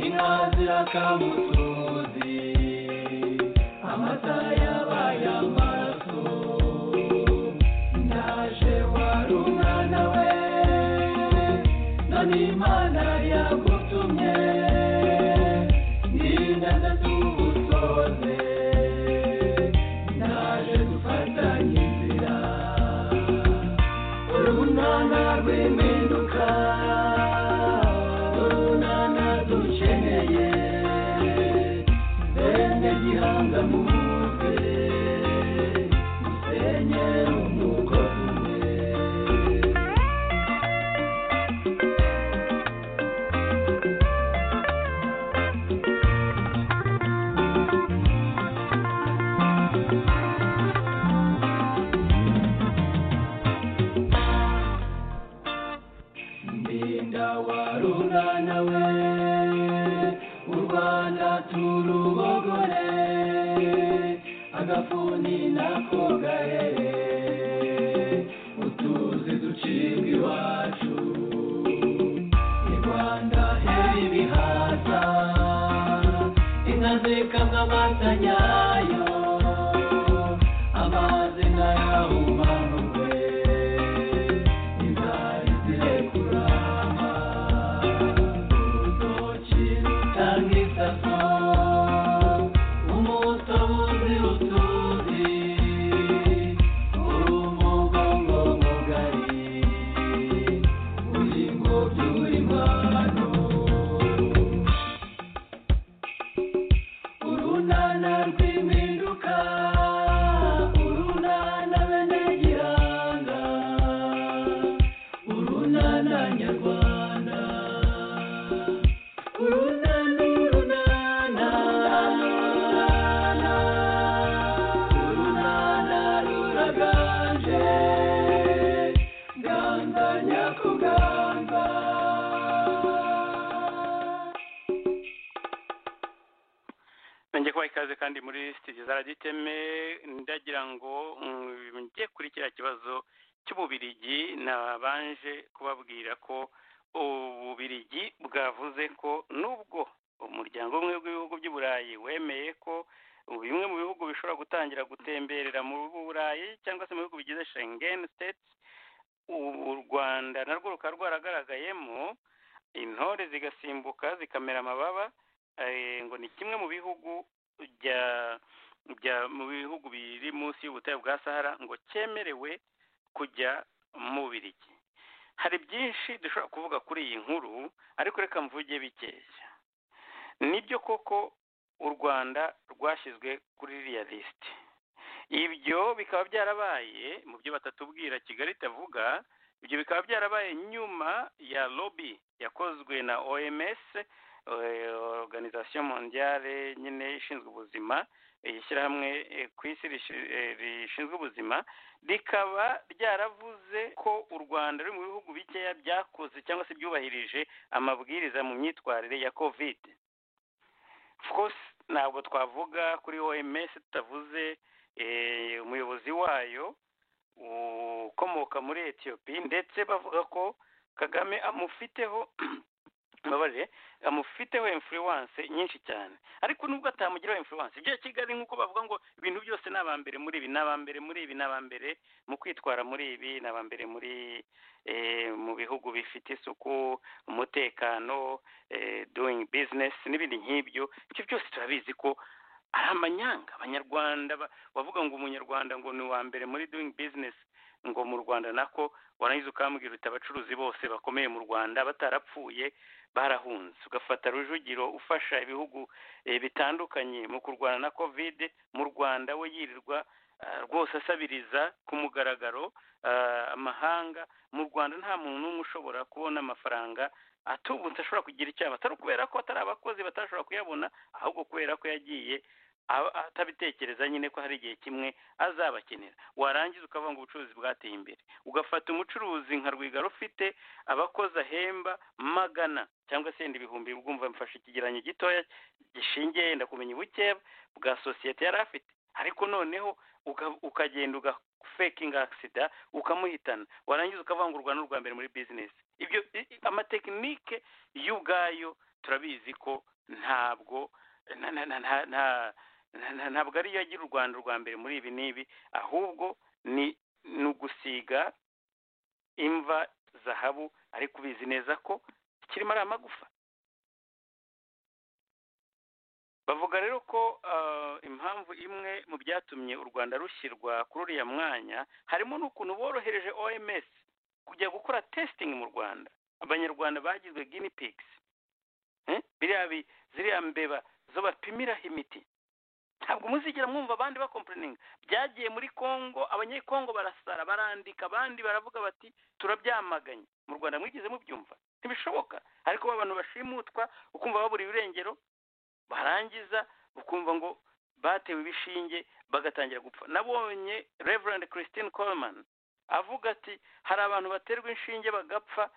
inka zirakamutuzi amata yabaye amaraso ndaje wari umwana we none imana yagutumye n'inganda tugusoze ndaje dufatanye inzira urunana rw'impinduka urunana dukeneye bene gihanga muze musenye umugozi umwe ndinda warunana we u rwanda turubogore agafuni nako gahere utuzi ducibwa iwacu i rwanda heri ibihaza inka zikamwa amata nyayo amazi ntayahumanurwe inzara zirekurama urutoki rutanga isaso umutobe uzira utuzi uri umugongo mugari uri ngobyi uri mwana urunana rw'impinduka urunana bene gihanga urunana nyarwanda urunana urunana urunana ruraganje ganza nyakuganza nanjye kubaha ikaze kandi muri sitidiyo za radiyo iteme ndagira ngo mm, njye kuri kiriya kibazo cy'ububirigi nabanje kubabwira ko ububirigi bwavuze ko nubwo umuryango umwe w'ibihugu by'i burayi wemeye ko bimwe mu bihugu bishobora gutangira gutemberera mu burayi cyangwa se mu bihugu bigize shengen siteti u rwanda narwo rukaba rwaragaragayemo intore zigasimbuka zikamera amababa eh, ngo ni kimwe mu bihugu bya bya mu bihugu biri munsi y'ubutayu bwa sahara ngo cyemerewe kujya mu birigi hari byinshi dushobora kuvuga kuri iyi nkuru ariko reka mvuge bikeya nibyo koko u rwanda rwashyizwe kuri iriya lisiti ibyo bikaba byarabaye mu byo batatubwira kigali itavuga ibyo bikaba byarabaye nyuma ya lobby yakozwe na oms eh, organisation mondiale nyine ishinzwe ubuzima eh, ishyirahamwe eh, ku isi rishi- eh, rishinzwe ubuzima rikaba ryaravuze ko u rwanda ruri mu bihugu bikeya byakoze cyangwa se byubahirije amabwiriza mu myitwarire ya covid of course ntabwo twavuga kuri oms tutavuze eh, umuyobozi wayo ukomoka muri etiyopi ndetse bavuga ko kagame amufiteho mbabarire amufiteho influence nyinshi cyane ariko nubwo atamugiraho influence ibyo kigali nk'uko bavuga ngo ibintu byose ni abambere muri ibi ni abambere muri ibi ni abambere mu kwitwara muri ibi ni abambere muri eh, mu bihugu bifite isuku umutekano eh, doing business n'ibindi nk'ibyo ibyo byose turabizi ko ari amanyanga abanyarwanda ba- bavuga ngo umunyarwanda ngo ni uwa mbere muri doing business ngo mu rwanda nako warangiza ukambwira uti abacuruzi bose bakomeye mu rwanda batarapfuye barahunze ugafata rujugiro ufasha ibihugu eh, bitandukanye mu kurwana na covid mu rwanda we yirirwa ah, rwose asabiriza ku mugaragaro ah, amahanga mu rwanda nta muntu n'umwe ushobora kubona amafaranga atubutse ashobora kugira icyaha atari ukubera ko atari abakozi batashobora kuyabona ahubwo kubera ko yagiye aba- atabitekereza nyine ko hari igihe kimwe azabakenera warangiza ukavuga ngo ubucuruzi bwateye imbere ugafata umucuruzi nka rwigara ufite abakozi ahemba magana cyangwa se yenda ibihumbi bwumva mfashe ikigereranyo gitoya gishingiye yenda kumenya ubukeya bwa sosiyete yari afite ariko noneho uka- ukagenda ugafekinga agisida ukamuhitana warangiza ukavuga ngo u rwanda ni urwa mbere muri bizinesi ibyo i- i- amatekinike yo ubwayo turabizi ko ntabwo nta nta nta nta- nta- nta- nta- ntabwo ariyo agira u rwanda urwa mbere muri ibi n'ibi ahubwo ni ni ugusiga imva zahabu ariko ubizi neza ko kirimo ari amagufa bavuga rero ko ah, impamvu imwe mu byatumye u rwanda rushyirwa kuri uriya mwanya harimo n'ukuntu borohereje oms kujya gukora testing mu rwanda abanyarwanda bagizwe guinea pigs Eh, biriya bi- ziriya mbeba zo bapimiraho imiti ntabwo muzigera mwumva abandi bakompurininga byagiye muri kongo abanyekongo barasara barandika abandi baravuga bati turabyamaganye mu rwanda mwigeze mubyumva ntibishoboka ariko ba bantu bashimutwa ukumva babura ibirengero barangiza ukumva ngo batewe ibishinge bagatangira gupfa nabonye reverand christine coleman avuga ati hari abantu baterwa inshinge bagapfa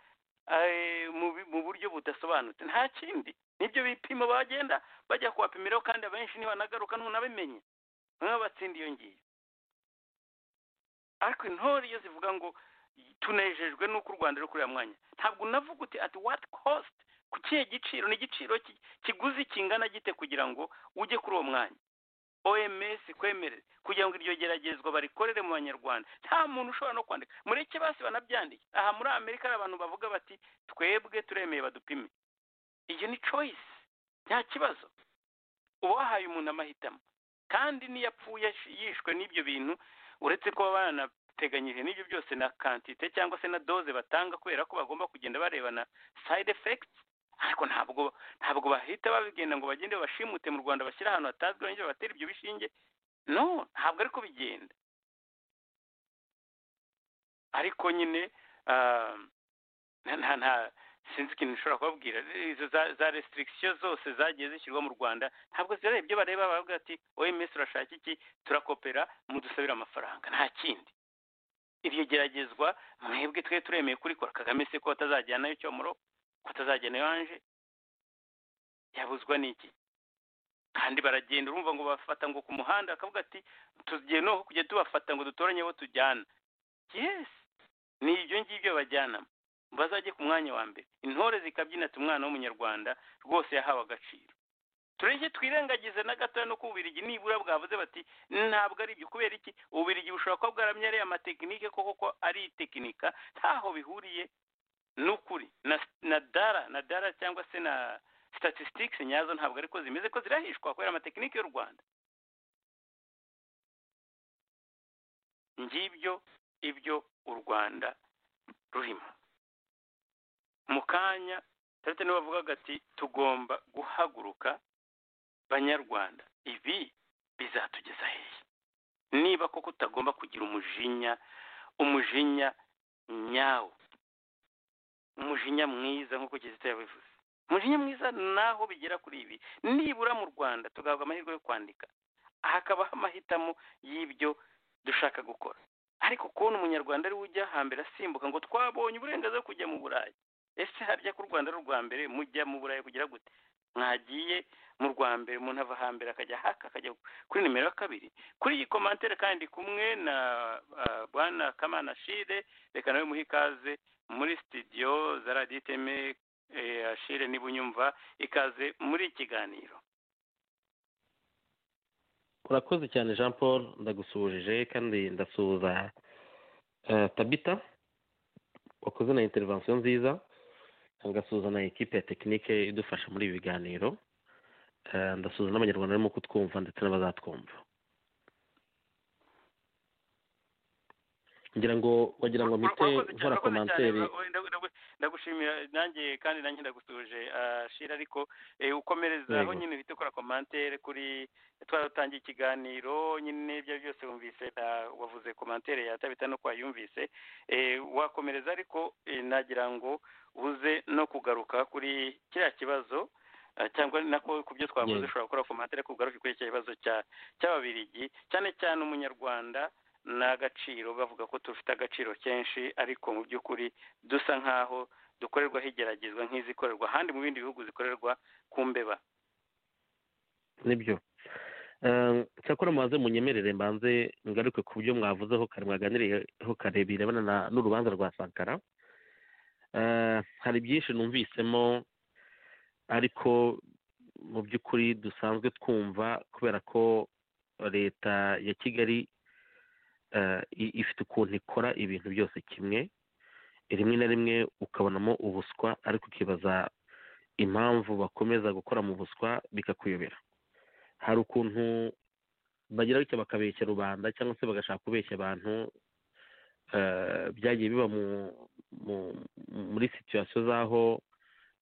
eh, mu bi- mu buryo budasobanutse nta kindi nibyo bipimo bagenda bajya kuwapimiraho kandi abenshi ntibanagaruka ntunabimenye bamwe batsinda iyo ngiyo ariko intore iyo zivuga ngo tunejejwe n'uko u rwanda ruri kuri uriya mwanya ntabwo unavuga uti ati what cost ku kihe giciro ni igiciro ki- kiguzi kingana gite kugira ngo ujye kuri uwo mwanya oms kwemerera kugira ngo iryo geragezwa barikorere mu banyarwanda nta muntu ushobora no kwandika mureke basi banabyandiye aha muri amerika hari abantu bavuga bati twebwe turemeye badupime iyo ni choice nta kibazo uba wahaye umuntu amahitamo kandi n'iyo apfuye ash- yishwe n'ibyo bintu uretse ko baba baranateganyije n'ibyo byose na kantite cyangwa se na doze batanga kubera ko bagomba kugenda barebana side effects ariko ntabwo ntabwo bahita babigenda ngo bagende bashimute mu rwanda bashyire ahantu hatazwi bongere babatera ibyo bishinge no ntabwo ariko bigenda ariko nyine ah, nta nta nta sinzi ikintu nshobora kubabwira izo za za restriction zose zagiye zishyirwa mu rwanda ntabwo zirareba ibyo bareba baravuga ati oms urashaka iki turakopera mudusabire amafaranga nta kindi iryo geragezwa mwebwe twe turemeye kurikora kagame se ko atazajyanayo cyomoro ko atazajyanayo anje yabuzwa n'iki kandi baragenda urumva ngo bafata ngo ku muhanda bakavuga ati tugiye noneho kujya tubafata ngo dutoranye abo tujyana yes ni ibyo ngibyo bajyanamo bazajye ku mwanya wa mbere intore zikabyina ati umwana w'umunyarwanda rwose yahawe agaciro turenge twirengagize na gatoya no ku bubirigi nibura bwavuze bati ntabwo ari ibyo kubera iki ububirigi bushobora kuba bwaramye ari amatekinike koko ko ari itekinika ntaho bihuriye n'ukuri na na dara na dara cyangwa se na statistics nyazo ntabwo ariko zimeze ko zirahishwa kubera amatekinike y'u rwanda ngibyo ibyo u rwanda rurimo mu kanya tarete niwe bavugaga ati tugomba guhaguruka banyarwanda ibi bizatugeza hehe niba koko utagomba kugira umujinya umujinya nyawo umujinya mwiza nk'uko kizito yabivuze umujinya mwiza naho bigera kuri ibi nibura mu rwanda tugahabwa amahirwe yo kwandika hakabaho amahitamo y'ibyo dushaka gukora ariko kubona umunyarwanda ari we ujya hambere asimbuka ngo twabonye uburenganzira bwo kujya mu burayi ese harya ko u rwanda ari urwa mbere mujya mu burayi kugira gute mwagiye mu rwa mbere umuntu ava hambere akajya haka akajya kuri nimero ya kabiri kuri iyi komantere kandi kumwe na ah, bwana kamana shire reka nawe muhe ikaze muri studio za radiyo iteme eh, ashire niba unyumva ikaze muri iki kiganiro urakoze cyane jean paul ndagusuhuje kandi ndasuhuza eh, tabita wakoze na intervention nziza ngasuhuza na ekipe ya tekinike idufasha muri ibi biganiro Eh, ndasuhuza n'abanyarwanda barimo kutwumva ndetse n'abazatwumva ngira ngo wagira ngo mpite nkora komanteri ndagushimira nanjye kandi nanjye ndagusuje shira ariko ukomereza aho Yego. nyine uhita ukora komantere kuri twaratangiye ikiganiro nyine ibyo ari byose wumvise na- wavuze komantere ya tabita no kwayumvise wakomereza ariko eh, nagira ngo uze no kugaruka kuri kiriya kibazo eh, cyangwa nako ku byo twavuze Yego. ushobora gukora komantere ariko ugaruke kuri icyo kibazo cya cy'ababirigi cyane cyane umunyarwanda n'agaciro bavuga ko dufite agaciro kenshi ariko mu by'ukuri dusa nk'aho dukorerwaho igeragezwa nk'izikorerwa ahandi mu bindi bihugu zikorerwa ku mbeba nibyo Eh, cyakora mubaze munyemerere mbanze ngaruke ku byo mwavuzeho kare mwaganiriyeho kare birebana na- n'urubanza rwa sankara Eh, hari byinshi numvisemo ariko mu by'ukuri dusanzwe twumva kubera ko leta ya kigali eh, i- ifite ukuntu ikora ibintu byose kimwe rimwe na rimwe ukabonamo ubuswa ariko ukibaza impamvu bakomeza gukora mu buswa bikakuyobera hari ukuntu bagira bityo bakabeshya rubanda cyangwa se bagashaka kubeshya abantu eh, byagiye biba mu, mu, muri situwasiyo z'aho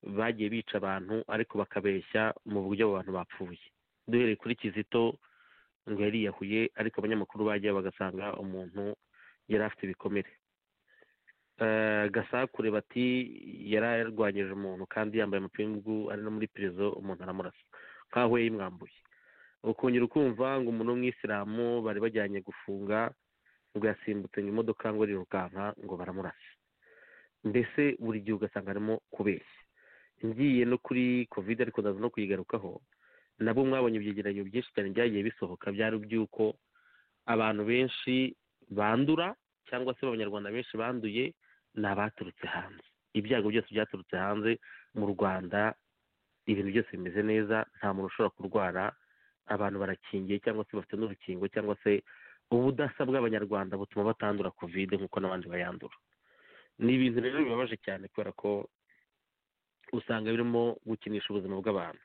bagiye bica abantu ariko bakabeshya mu buryo abo bantu bapfuye duhereye kuri kizito ngo yariyahuye ariko abanyamakuru bajya bagasanga umuntu yari afite ibikomere Eh, gasakure bati yari yarwanyije umuntu kandi yambaye amapingu ari no muri perezo umuntu aramurasa nk'aho yayimwambuye ukongera ukumva ngo umuntu w'umwisilamu bari bajyanye gufunga ngo yasimbutse ngo imodoka ngo arirukanka ngo baramurasa mbese buri gihe ugasanga harimo kubeshya ngiye no kuri kovide ariko ndaza no kuyigarukaho nabo mwabonye ibyegeranyo byinshi cyane byagiye bisohoka byari by'uko abantu benshi bandura cyangwa se abanyarwanda benshi banduye ni abaturutse hanze ibyago byose byaturutse hanze mu rwanda ibintu byose bimeze neza nta muntu ushobora kurwara abantu barakingiye cyangwa se bafite n'urukingo cyangwa se ubudasa bw'abanyarwanda butuma batandura kovide nk'uko n'abandi bayandura ni ibintu rero bibabaje cyane kubera ko usanga birimo gukinisha ubuzima bw'abantu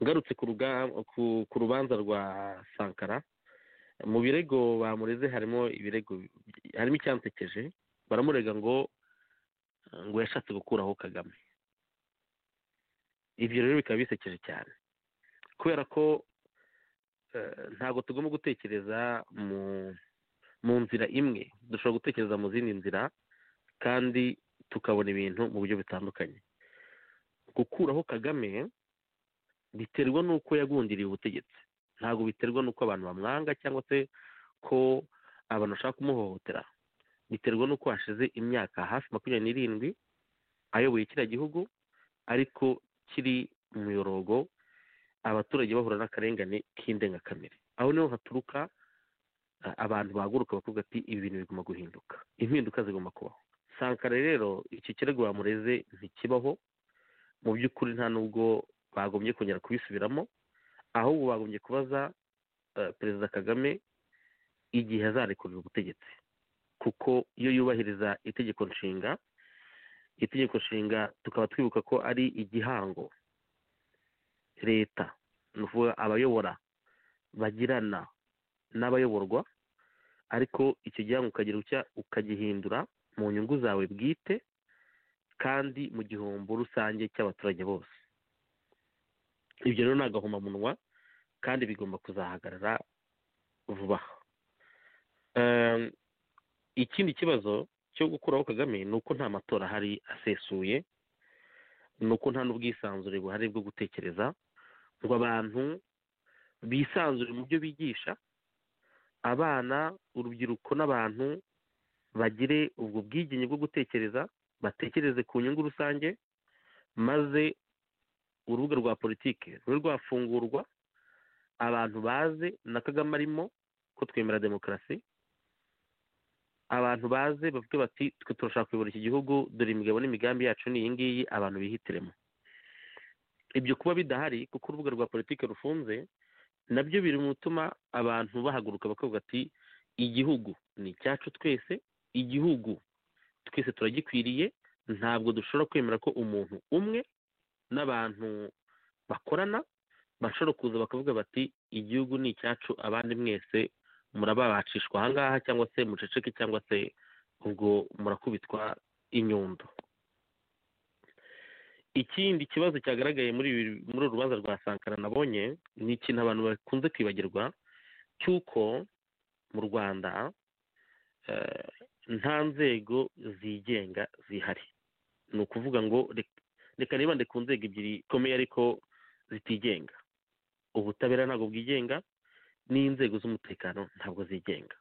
ngarutse ku, ruga- ku- ku rubanza rwa sankara mu birego bamureze harimo ibirego harimo icyansekeje baramurega ngo ngo yashatse gukuraho kagame ibyo rero bikaba bisekeje cyane kubera ko eh, ntabwo tugomba gutekereza mu mu nzira imwe dushobora gutekereza mu zindi nzira kandi tukabona ibintu mu buryo butandukanye gukuraho kagame biterwa n'uko yagundiriye ubutegetsi ntabwo biterwa n'uko abantu bamwanga cyangwa se ko abantu bashaka kumuhohotera biterwa n'uko hashize imyaka hafi makumyabiri n'irindwi ayoboye kiriya gihugu ariko kiri mu muyorogo abaturage bahura n'akarengane k'indengakamere aho niho haturuka a- abantu bahaguruka bakavuga ati ibi bintu bigomba guhinduka impinduka zigomba kubaho sankara rero icyo kirego bamureze ntikibaho mu by'ukuri nta nubwo bagombye kongera kubisubiramo ahubwo bagombye kubaza eh, perezida kagame igihe azarekurira ubutegetsi kuko iyo yubahiriza itegeko nshinga itegeko nshinga tukaba twibuka ko ari igihango leta ni ukuvuga abayobora bagirana n'abayoborwa ariko icyo gihango ukagira utya ukagihindura mu nyungu zawe bwite kandi mu gihombo rusange cy'abaturage bose ibyo rero ni agahomamunwa kandi bigomba kuzahagarara vuba aha Ehm, ikindi kibazo cyo gukuraho kagame ni uko nta matora ahari asesuye ni uko nta n'ubwisanzure buhari bwo gutekereza ngo abantu bisanzure mu byo bigisha abana urubyiruko n'abantu bagire ubwo bwigenge bwo gutekereza batekereze ku nyungu rusange maze urubuga rwa politiki rube rwafungurwa abantu baze na kagame arimo ko twemera demokarasi abantu baze bavuge bati twe turashaka kuyobora iki gihugu dore imigabo n'imigambi yacu ni iyi ngiyi abantu bihitiremo ibyo kuba bidahari kuko urubuga rwa politiki rufunze nabyo biri mu bituma abantu bahaguruka bakavuga ati igihugu ni icyacu twese igihugu twese turagikwiriye ntabwo dushobora kwemera ko umuntu umwe n'abantu bakorana bashobora kuza bakavuga bati igihugu ni icyacu abandi mwese murababacishwa ahangaha cyangwa se muceceke cyangwa se ubwo murakubitwa inyundo ikindi kibazo cyagaragaye muri ibi- muri uru rubanza rwa sankara nabonye ni ikintu abantu bakunze kwibagirwa cy'uko mu rwanda eh, nta nzego zigenga zihari ni ukuvuga ngo rek- reka nibande ku nzego ebyiri zikomeye ariko zitigenga ubutabera ntabwo bwigenga n'inzego z'umutekano ntabwo zigenga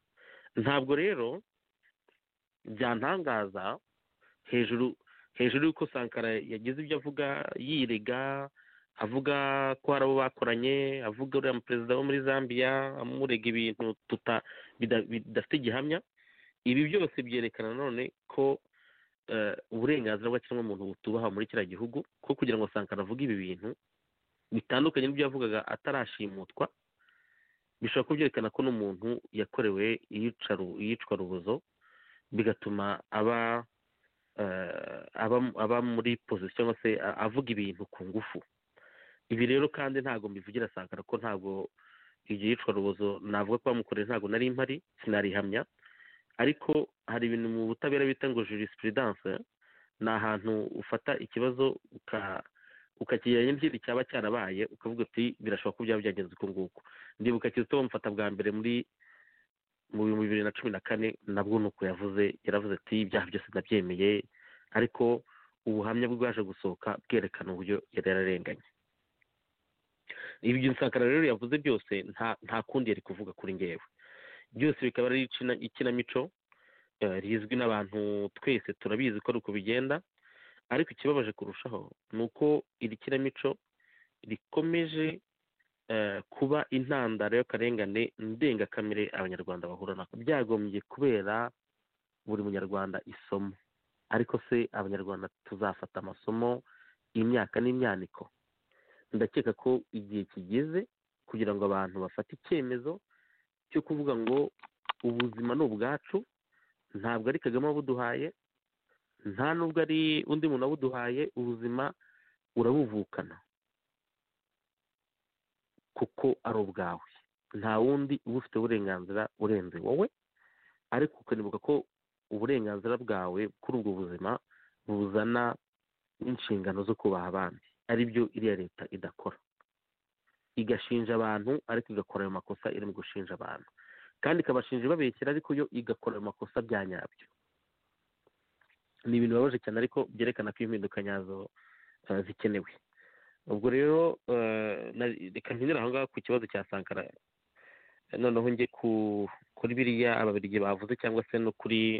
ntabwo rero byantangaza hejuru hejuru y'uko sankara yagize ibyo avuga yirega avuga ko hari abo bakoranye avuga uriya perezida wo muri zambia amurega ibintu tuta- bida- bidafite gihamya ibi byose byerekana none ko eh, uburenganzira bw'ikiremwamuntu butubaha muri kiriya gihugu ko kugira ngo sankara avuge ibi bintu bitandukanye n'ibyo yavugaga atarashimutwa bishobora kubyerekana ko n'umuntu yakorewe iyicaru- iyicwa rubozo bigatuma aba eh, aba aba muri pozisiyo cyangwa se a- avuga ibintu ku ngufu ibi rero kandi ntabwo mbivugira sankara ko ntabwo iryo yicwa rubozo navuga ko bamukoreye ntabwo nari mpari sinarihamya ariko hari ibintu mu butabera bita ngo jurisprudence ni ahantu ufata ikibazo uka- ukakigereranya n'ikindi cyaba cyarabaye ukavuga uti birashoboka ko byaba byagenze uku nguku ndibuka kizito bamufata bwa mbere muri mu bihumbi bibiri na cumi na kane nabwo ni uko yavuze yaravuze ati ibyaha byose nabyemeye ariko ubuhamya bwaje gusohoka bwerekana uburyo yari yararenganye ibyo nsakara rero yavuze byose nta nta kundi yari kuvuga kuri ngewe byose bikaba ari ikina- ikinamico eh, rizwi n'abantu twese turabizi ko ari uko bigenda ariko ikibabaje kurushaho ni uko iri kinamico rikomeje eh, kuba intandaro y'akarengane ndengakamere abanyarwanda bahura nako byagombye kubera buri munyarwanda isomo ariko se abanyarwanda tuzafata amasomo imyaka n'imyaniko ndakeka ko igihe kigeze kugira ngo abantu bafate icyemezo cyo kuvuga ngo ubuzima ni ubwacu ntabwo ari kagame wabuduhaye nta nubwo ari undi muntu wabuduhaye ubuzima urabuvukana kuko ari ubwawe nta wundi uba ufite uburenganzira urenze wowe ariko ukanibuka ko uburenganzira bwawe kuri ubwo buzima buzana n'inshingano zo kubaha abandi ari byo iriya leta idakora igashinja abantu ariko igakora ayo makosa iri mu gushinja abantu kandi ikabashinja ibabeshyira ariko yo igakora ayo makosa bya nyabyo ni ibintu bibabaje cyane ariko byerekana ko impinduka nyazo eh, zikenewe ubwo rero eh, na- reka mpindure aho ngaho ku kibazo cya sankara Eh, noneho njye ku kuri biriya ababirigi bavuze cyangwa se no kuri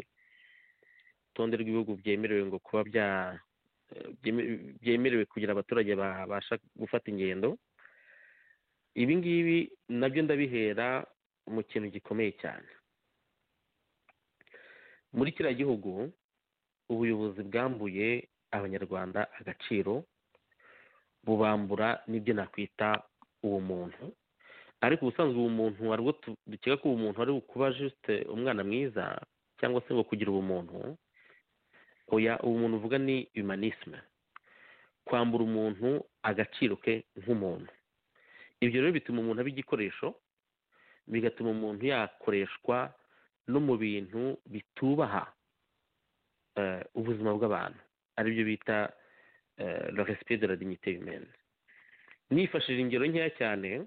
urutonde rw'ibihugu byemerewe ngo kuba bya eh, byeme- byemerewe kugira abaturage babasha gufata ingendo ibi ngibi nabyo ndabihera mu kintu gikomeye cyane muri kiriya gihugu ubuyobozi bwambuye abanyarwanda agaciro bubambura n'ibyo nakwita ubumuntu ariko ubusanzwe ubumuntu hari ubwo tu- dukeka ko ubumuntu ari ukuba juste umwana mwiza cyangwa se ngo kugira ubumuntu oya ubumuntu uvuga ni humanisme kwambura umuntu agaciro ke nk'umuntu ibyo rero bituma umuntu aba igikoresho bigatuma umuntu yakoreshwa no mu bintu bitubaha eh, ubuzima bw'abantu aribyo bita eh, le respect de la dignité humaine nifashishije ingero nkeya cyane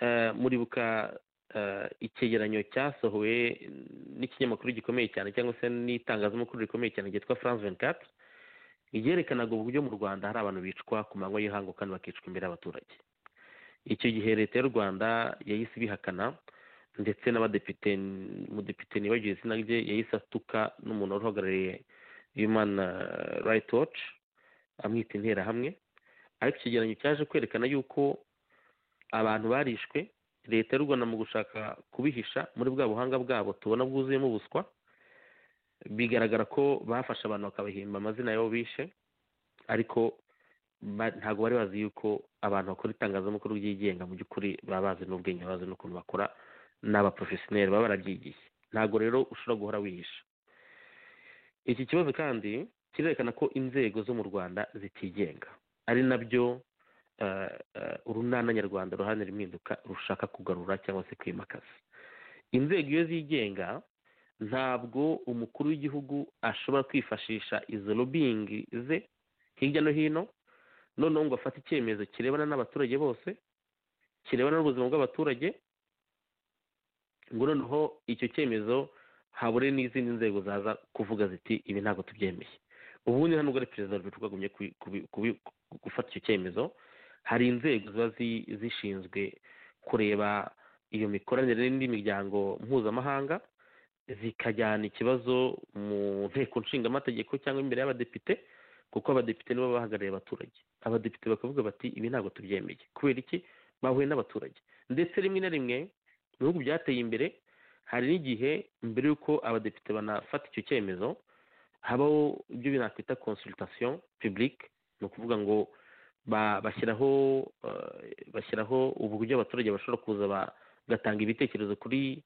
eh, muribuka eh, icyegeranyo cyasohowe n'ikinyamakuru gikomeye cyane cyangwa se n'itangazamakuru rikomeye cyane ryitwa france 24 ryerekanaga uburyo mu rwanda hari abantu bicwa ku manywa y'ihangu kandi bakicwa imbere y'abaturage icyo gihe leta y'u rwanda yahise ibihakana ndetse n'abadepite umudepite nibagiwe izina rye yahise atuka n'umuntu wari uhagarariye human eh, right watch amwita interahamwe ariko icyegeranyo cyaje kwerekana yuko abantu barishwe leta y'u rwanda mu gushaka kubihisha muri bwa buhanga bwabo tubona bwuzuyemo ubuswa bigaragara ko bafashe abantu bakabahimba amazina y'abo bishe ariko ba- ntabwo bari bazi yuko abantu bakora itangazamakuru ryigenga mu by'ukuri baba bazi n'ubwenge bazi n'ukuntu bakora ni abaporofesiyoneri baba barabyigiye ntabwo rero ushobora guhora wihisha iki kibazo kandi kirerekana ko inzego zo mu rwanda zitigenga ari nabyo eh, eh, urunana nyarwanda ruharanira impinduka rushaka kugarura cyangwa se kwimakaza inzego iyo zigenga ntabwo umukuru w'igihugu ashobora kwifashisha izo lobbying ze hirya no hino noneho ngo afate icyemezo kirebana n'abaturage bose kirebana n'ubuzima bw'abaturage ngo noneho icyo cyemezo habure n'izindi nzego zaza kuvuga ziti ibi ntabwo tubyemeye ubundi hano ubwo ari perezida wa repubulika agumye gufata icyo cyemezo hari inzego ziba zishinzwe kureba iyo mikoranire n'indi miryango mpuzamahanga zikajyana ikibazo mu nteko nshingamategeko cyangwa imbere y'abadepite kuko abadepite nibo bahagarariye abaturage abadepite bakavuga bati ibi ntabwo tubyemeye kubera iki bahuye n'abaturage ndetse rimwe na rimwe mu bihugu byateye imbere hari n'igihe mbere y'uko abadepite banafata icyo cyemezo habaho ibyo binakwita consultation publique ni ukuvuga ngo bashyiraho bashyiraho uburyo abaturage bashobora kuza bagatanga ibitekerezo kuri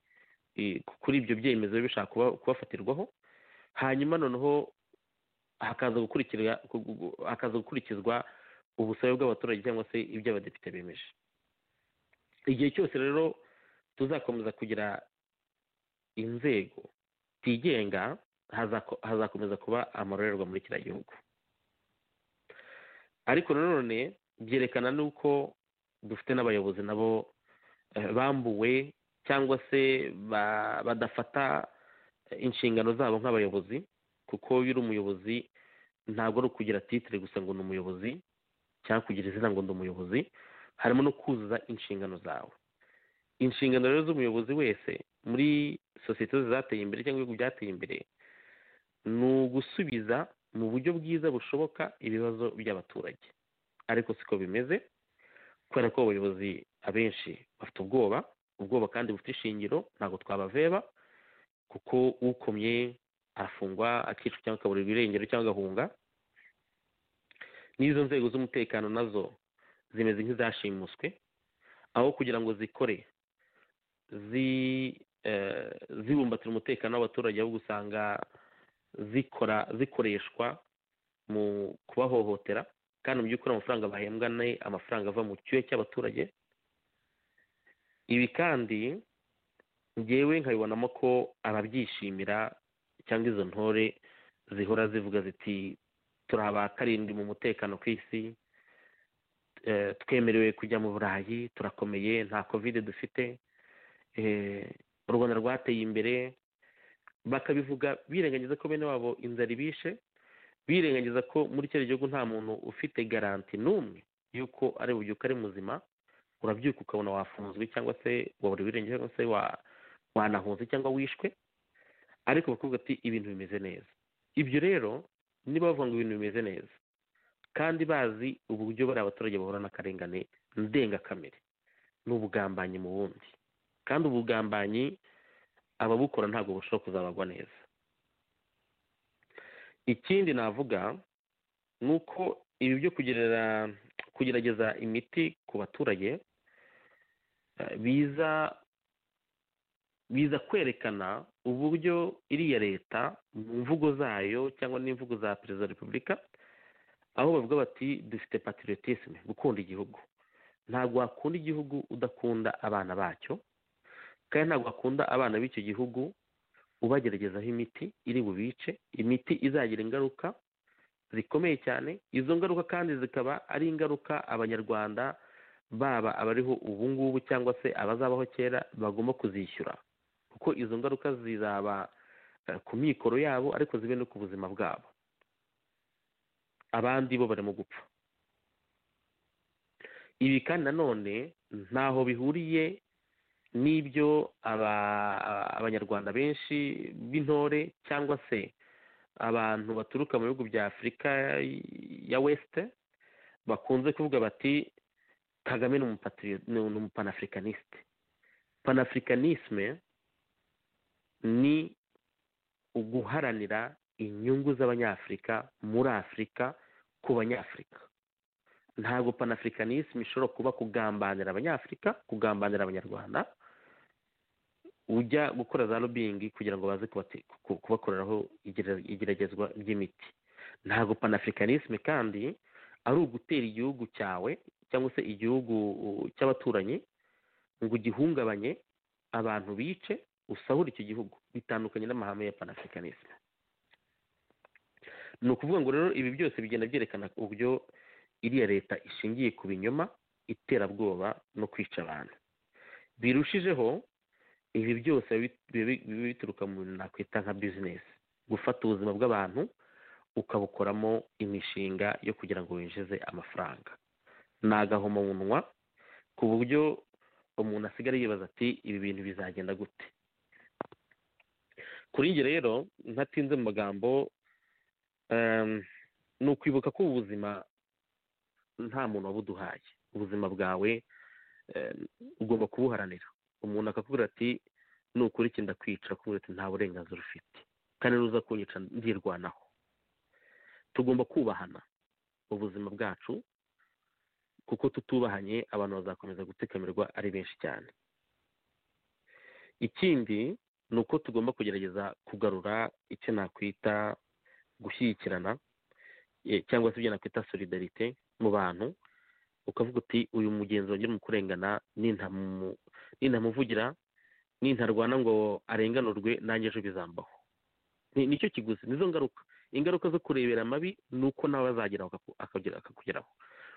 kuri ibyo byemezo bishaka kubafatirwaho hanyuma noneho hakaza gukurikizwa ubusabe bw'abaturage cyangwa se ibyo abadepite bemeje igihe cyose rero tuzakomeza kugira inzego zigenga hazakomeza kuba amarorerwa muri kiriya gihugu ariko nanone byerekana n'uko dufite n'abayobozi nabo bambuwe cyangwa se badafata inshingano zabo nk'abayobozi kuko iyo uri umuyobozi ntabwo ari ukugira titire gusa ngo ni umuyobozi cyangwa kugira izina ngo ni umuyobozi harimo no kuzuza inshingano zawe inshingano rero z'umuyobozi wese muri sosiyete zateye imbere cyangwa ibihugu byateye imbere ni ugusubiza mu buryo bwiza bushoboka ibibazo by'abaturage ariko siko bimeze kubera ko abayobozi abenshi bafite ubwoba ubwoba kandi bufite ishingiro ntabwo twabaveba kuko ukomye arafungwa akicwa cyangwa akaburirwa irengero cyangwa agahunga n'izo nzego z'umutekano nazo zimeze nk'izashimuswe aho kugira ngo zikore zibumbatira umutekano w'abaturage aho usanga zikora zikoreshwa mu kubahohotera kandi mu by'ukuri amafaranga bahembwa ni amafaranga ava mu cyuya cy'abaturage ibi kandi ngewe nkabibonamo ko ababyishimira cyangwa izo ntore zihora zivuga ziti turi aba karindwi mu mutekano ku isi twemerewe kujya mu burayi turakomeye nta kovide dufite u rwanda rwateye imbere bakabivuga birengagiza ko bene wabo inzara ibishe birengagiza ko muri kiriya gihugu nta muntu ufite garanti n'umwe y'uko ari bubyuka ari muzima urabyuka ukabona wafunzwe cyangwa se wabura ibirenge cyangwa se wanahunze cyangwa wishwe ariko bakavuga ati ibintu bimeze neza ibyo rero niba bavuga ngo ibintu bimeze neza kandi bazi uburyo bari abaturage bahura n'akarengane ndengakamere ni ubugambanyi mu bundi kandi ubugambanyi ababukora ntabwo bushobora kuzabagwa neza ikindi navuga ni uko ibi byo kugerageza imiti ku baturage biza biza kwerekana uburyo iriya leta mu mvugo zayo cyangwa n'imvugo za perezida wa repubulika aho bavuga bati dufite patriotisme gukunda igihugu ntabwo wakunda igihugu udakunda abana bacyo kandi ntabwo wakunda abana b'icyo gihugu ubageragezaho imiti iri bubice imiti izagira ingaruka zikomeye cyane izo ngaruka kandi zikaba ari ingaruka abanyarwanda baba abariho ubu ngubu cyangwa se abazabaho kera bagomba kuzishyura kuko izo ngaruka zizaba ku mikoro yabo ariko zibe no ku buzima bwabo abandi bo barimo gupfa ibi kandi nanone ntaho bihuriye n'ibyo abanyarwanda benshi b'intore cyangwa se abantu baturuka mu bihugu bya afurika ya wesite bakunze kuvuga bati kagame ni umupanafricanisite panafricanisme ni uguharanira inyungu z'abanyafurika muri afurika ku banyafurika ntabwo panafricanisme ishobora kuba kugambanira abanyafurika kugambanira abanyarwanda ujya gukora za lobbying kugira ngo baze kubakoreraho igeragezwa ry'imiti ntabwo panafricanisme kandi ari ugutera igihugu cyawe cyangwa se igihugu cy'abaturanyi ngo ugihungabanye abantu bice usahura icyo gihugu bitandukanye n'amahame ya panafricanisme ni ukuvuga ngo rero ibi byose bigenda byerekana uburyo iriya leta ishingiye ku binyoma iterabwoba no kwica abantu birushijeho ibi byose biba bituruka mu bintu nakwita nka bizinesi gufata ubuzima bw'abantu ukabukoramo imishinga yo kugira ngo winjize amafaranga ni agahomamunwa ku buryo umuntu asigara yibaza ati ibi bintu bizagenda gute kuri njye rero ntatinze mu magambo ni ukwibuka ko ubuzima nta muntu wabuduhaye ubuzima bwawe ugomba kubuharanira umuntu akakubwira ati nukora iki ndakwica kubera ati nta burenganzira ufite kandi nuza kunyica ndirwanaho tugomba kubahana ubuzima bwacu kuko tutubahanye abantu bazakomeza gutekamirwa ari benshi cyane ikindi ni uko tugomba kugerageza kugarura icyo nakwita gushyigikirana cyangwa se ibyo nakwita solidarite mu bantu ukavuga uti uyu mugenzi wanjye mu kurengana nintamuvugira nintarwana ngo arenganurwe nanjye ejo bizambaho nicyo kiguzi nizo ngaruka ingaruka zo kurebera amabi ni uko nawe azageraho akakugeraho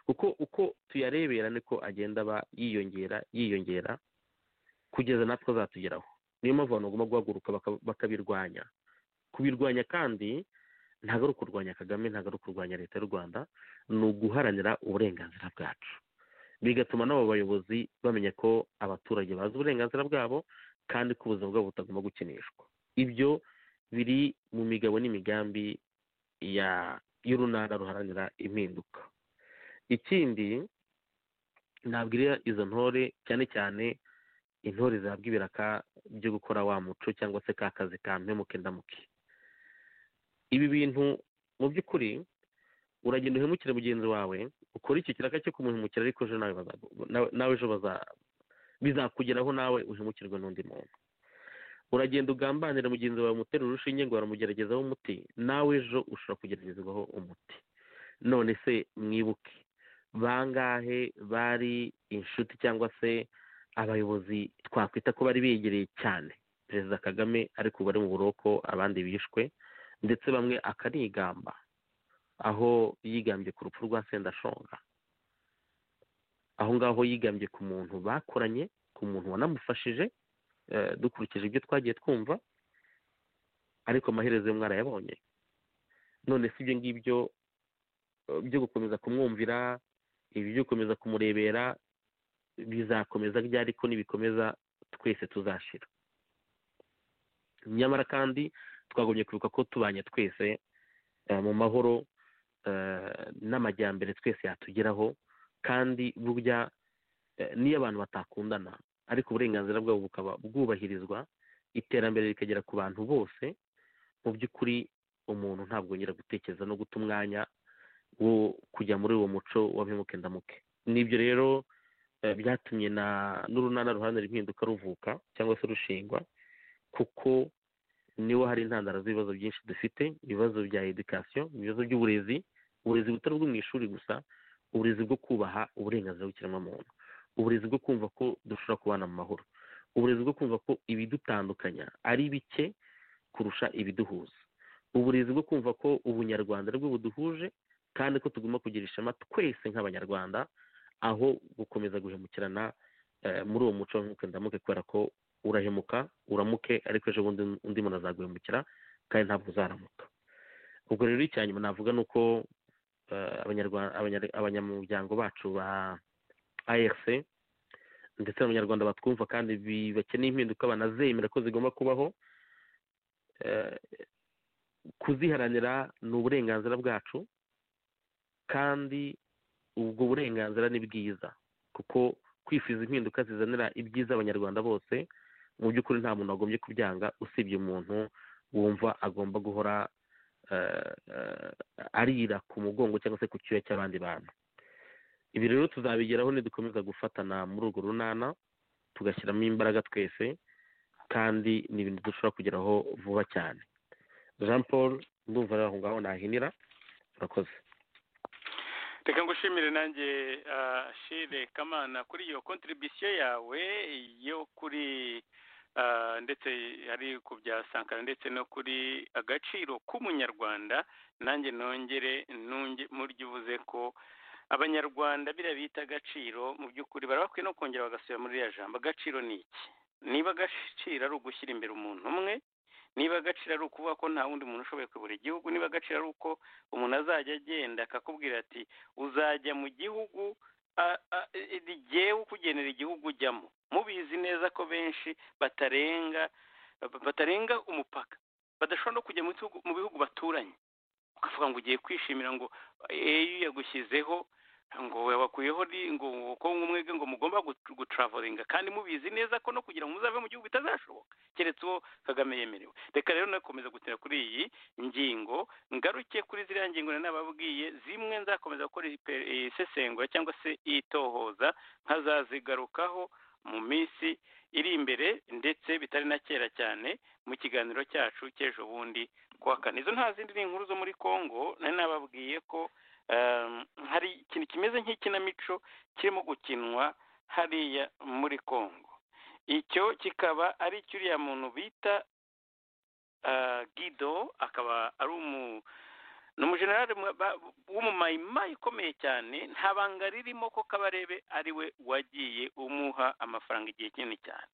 kuko uko tuyarebera niko agenda aba yiyongera yiyongera kugeza natwe azatugeraho niyo mpamvu abantu bagomba guhaguruka bakabirwanya kubirwanya kandi ntabwo ari ukurwanya kagame ntabwo ari ukurwanya leta y'u rwanda ni uguharanira uburenganzira bwacu bigatuma n'abo bayobozi bamenya ko abaturage bazi uburenganzira bwabo kandi ko ubuzima bwabo butagomba gukinishwa ibyo biri mu migabo n'imigambi y'urunana ruharanira impinduka ikindi nabwira izo ntore cyane cyane intore zihabwa ibiraka byo gukora wa muco cyangwa se ka kazi ka mpemuke ndamuke ibi bintu mu by'ukuri uragenda uhemukire mugenzi wawe ukora iki kiraka cyo kumuhemukira ariko ejo nawe ejo bizakugeraho nawe uhemukirwe n'undi muntu uragenda ugambanira mugenzi wawe umutera urushinge ngo baramugeragezaho umuti nawe ejo ushobora kugeragezwaho umuti none se mwibuke bangahe bari inshuti cyangwa se abayobozi twakwita ko bari begereye cyane perezida kagame ariko bari mu buroko abandi bishwe ndetse bamwe akanigamba aho yigambye ku rupfu rwa sendashonga aho ngaho yigambye ku muntu bakoranye ku muntu wanamufashije dukurikije ibyo twagiye twumva ariko amaherezo yo mwarayabonye none si ibyo ngibyo byo gukomeza kumwumvira ibi byo gukomeza kumurebera bizakomeza ryari ko nibikomeza twese tuzashira nyamara kandi twagombye kwibuka ko tubanye twese mu mahoro n'amajyambere twese yatugeraho kandi burya n'iyo abantu batakundana ariko uburenganzira bwabo bukaba bwubahirizwa iterambere rikagera ku bantu bose mu by'ukuri umuntu ntabwo yongera gutekereza no guta umwanya wo kujya muri uwo muco wa mpemuke ndamuke n'ibyo rero byatumye n'urunana ruhande impinduka ruvuka cyangwa se rushingwa kuko niwo hari intandaro z'ibibazo byinshi dufite ibibazo bya edikasiyo ibibazo by'uburezi uburezi butari ubwo mu ishuri gusa uburezi bwo kubaha uburenganzira bw'ikiremwamuntu uburezi bwo kumva ko dushobora kubana mu mahoro uburezi bwo kumva ko ibidutandukanya ari bike kurusha ibiduhuza uburezi bwo kumva ko ubunyarwanda ari bwo buduhuje kandi ko tugomba kugira ishema twese nk'abanyarwanda aho gukomeza guhemukirana muri uwo muco ndamuke kubera ko urahemuka uramuke ariko ejo bundi undi muntu azaguhemukira kandi ntabwo uzaramuka ubwo rero icya nyuma navuga ni uko abanyamuryango bacu ba ARC ndetse n'abanyarwanda batwumva kandi bakeneye impinduka banazemera ko zigomba kubaho kuziharanira ni uburenganzira bwacu kandi ubwo burenganzira ni bwiza kuko kwifuza impinduka zizanira ibyiza abanyarwanda bose mu by'ukuri nta muntu wagombye kubyanga usibye umuntu wumva agomba guhora arira ku mugongo cyangwa se ku cyuya cy'abandi bantu ibi rero tuzabigeraho nidukomeza gufatana muri urwo runana tugashyiramo imbaraga twese kandi ni ibintu dushobora kugeraho vuba cyane jean paul ndumva rero aho ngaho nahinira urakoze reka ngushimire nanjye shire kamana kuri iyo kontribisiyo yawe yo kuri ndetse ari ku bya sankara ndetse no kuri agaciro k'umunyarwanda nanjye nongere nunge muryo uvuze ko abanyarwanda biriya bita agaciro mu by'ukuri bari bakwiye no kongera bagasubira muri iriya jambo agaciro ni iki niba agaciro ari ugushyira imbere umuntu umwe niba agaciro ari ukuvuga ko nta wundi muntu ushoboye kuyobora igihugu niba agaciro ari uko umuntu azajya agenda akakubwira ati uzajya mu gihugu rigewe ukugenera igihugu ujyamo mubizi neza ko benshi batarenga batarenga umupaka badashobora no kujya mu bihugu baturanye ukavuga ngo ugiye kwishimira ngo eyu yagushyizeho ngo wakuyeho ngo ko umwege ngo mugomba gutravoringa kandi mubizi neza ko no kugira ngo muzave mu gihugu bitazashoboka keretse uwo kagame yemerewe reka rero nakomeza gutera kuri iyi ngingo ngaruke kuri ziriya ngingo nababwiye zimwe nzakomeza gukora isesengura cyangwa se itohoza nkazazigarukaho mu minsi iri imbere ndetse bitari na kera cyane mu kiganiro cyacu cy'ejo bundi kuwa kane izo nta zindi ni inkuru zo muri congo nari nababwiye ko hari ikintu kimeze nk'ikinamico kirimo gukinwa hariya muri congo icyo kikaba ari icyo uriya muntu bita gido akaba ari umu ni umujenerali w'umumayimayi ukomeye cyane nta banga ririmo ko kabarebe ari we wagiye umuha amafaranga igihe kinini cyane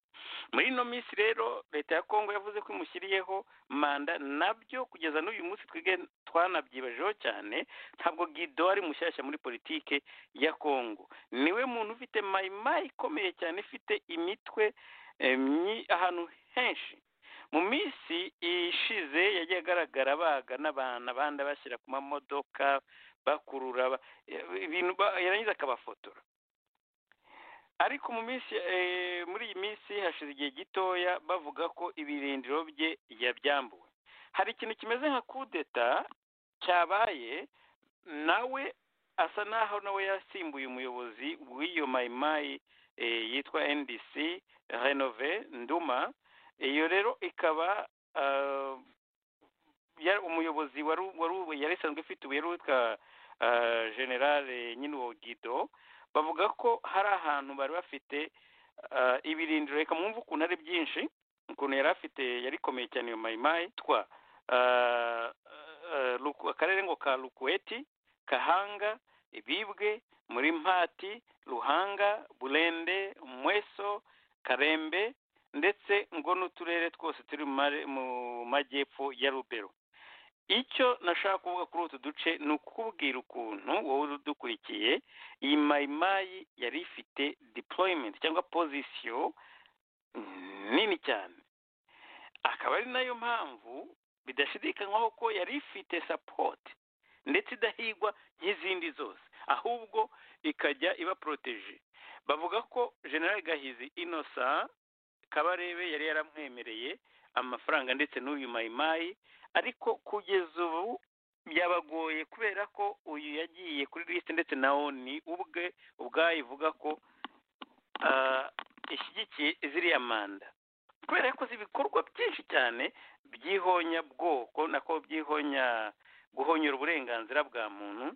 muri ino minsi rero leta ya kongo yavuze ko imushyiriyeho manda nabyo kugeza n'uyu munsi twige twanabyibajeho cyane ntabwo gido ari mushyashya muri politike ya kongo niwe muntu ufite mayimayi ikomeye cyane ifite imitwe ahantu henshi mu minsi ishize yagiye agaragara baga n'abantu abandi bashyira ku mamodoka bakurura ibintu yarangiza akabafotora ariko mu minsi muri iyi minsi hashize igihe gitoya bavuga ko ibirindiro bye yabyambuwe hari ikintu kimeze nka kudeta cyabaye nawe asa naho nawe yasimbuye umuyobozi w'iyo mayimayi yitwa ndc renove nduma iyo rero ikaba umuyobozi yari isanzwe ufite ubu yari witwa generale nyine uwo gido bavuga ko hari ahantu bari bafite ibirindiro reka mwumve ukuntu ari byinshi ukuntu yari afite yari ikomeye cyane iyo mayimayi twa akarere ngo ka rukweti kahanga ibibwe muri mpati ruhanga burende umweso karembe ndetse ngo n'uturere twose turi mu majyepfo ya rubero icyo nashaka kuvuga kuri utu duce ni ukubwira ukuntu wowe udukurikiye iyi mayimayi yari ifite deployment cyangwa pozisiyo nini cyane akaba ari nayo mpamvu bidashidikanywaho ko yari ifite sapoti ndetse idahigwa nk'izindi zose ahubwo ikajya iba poroteje bavuga ko generale gahizi inosa kabarebe yari yaramwemereye amafaranga ndetse n'uyu mayimayi ariko kugeza ubu byabagoye kubera ko uyu yagiye kuri lisite ndetse na oni ubwe ubwayo ivuga ko ishyigikiye ziriya manda kubera yakoze ibikorwa byinshi cyane by'ihonyabwoko nako by'ihonya guhonyora uburenganzira bwa muntu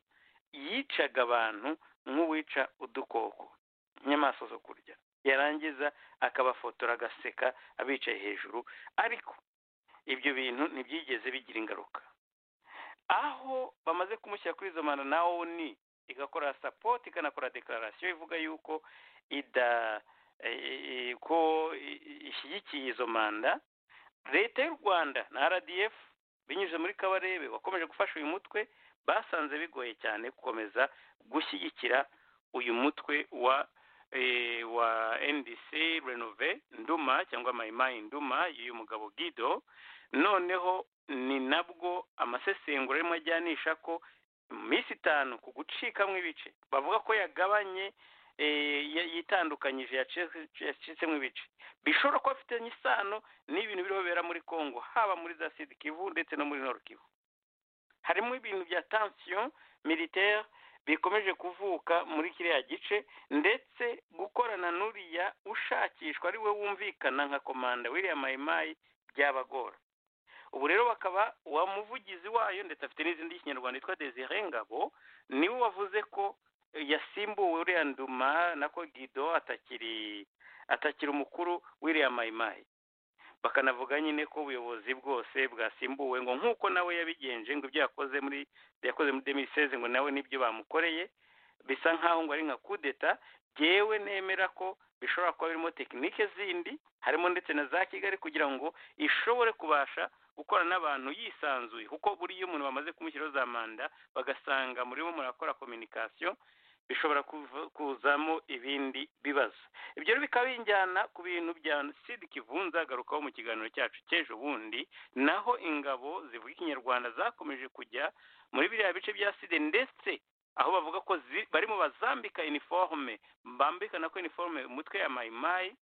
yicaga abantu nk'uwica udukoko nk'inyamaswa zo kurya yarangiza akabafotora agaseka abicaye hejuru ariko ibyo bintu ntibyigeze bigira ingaruka aho bamaze kumushyira kuri izo manda na oni igakora sapoti ikanakora dekararasiyo ivuga yuko ida ko ishyigikiye izo manda leta y'u rwanda na rdf binyuze muri kabarebe wakomeje gufasha uyu mutwe basanze bigoye cyane gukomeza gushyigikira uyu mutwe wa wa ndc renove nduma cyangwa mayimayi nduma y'uyu mugabo gido noneho ni nabwo amasesengura arimo ajyanisha ko mu minsi itanu ku gucikamo ibice bavuga ko yagabanye yitandukanyije yacitsemo ibice bishobora kuba afitanye isano n'ibintu birobera muri congo haba muri za sida kivu ndetse no muri noro kivu harimo ibintu bya tansiyo militaire bikomeje kuvuka muri kiriya gice ndetse gukorana n'uriya ushakishwa ari we wumvikana nka komanda w'iriya mayimayi byabagora ubu rero bakaba uwa muvugizi wayo ndetse afite n'izindi y'ikinyarwanda yitwa desire ngabo niwe wavuze ko yasimbuwe uriya nduma nako gido atakiri atakiri umukuru w'iriya mayimayi bakanavuga nyine ko ubuyobozi bwose bwasimbuwe ngo nk'uko nawe yabigenje ngo ibyo yakoze muri yakoze muri demiseze ngo nawe nibyo bamukoreye bisa nk'aho ngo ari nka kudeta byewe nemera ko bishobora kuba birimo tekinike zindi harimo ndetse na za kigali kugira ngo ishobore kubasha gukora n'abantu yisanzuye kuko buriya iyo umuntu bamaze kumushyiraho za manda bagasanga murimo murakora kominikasiyo bishobora kuzamo ibindi bibazo ibyo rero bikaba bijyana ku bintu bya sida kivunza agarukaho mu kiganiro cyacu cy'ejo bundi naho ingabo zivuga ikinyarwanda zakomeje kujya muri biriya bice bya sida ndetse aho bavuga ko barimo bazambika iniforume bambikana ko iniforume umutwe ya mayimayi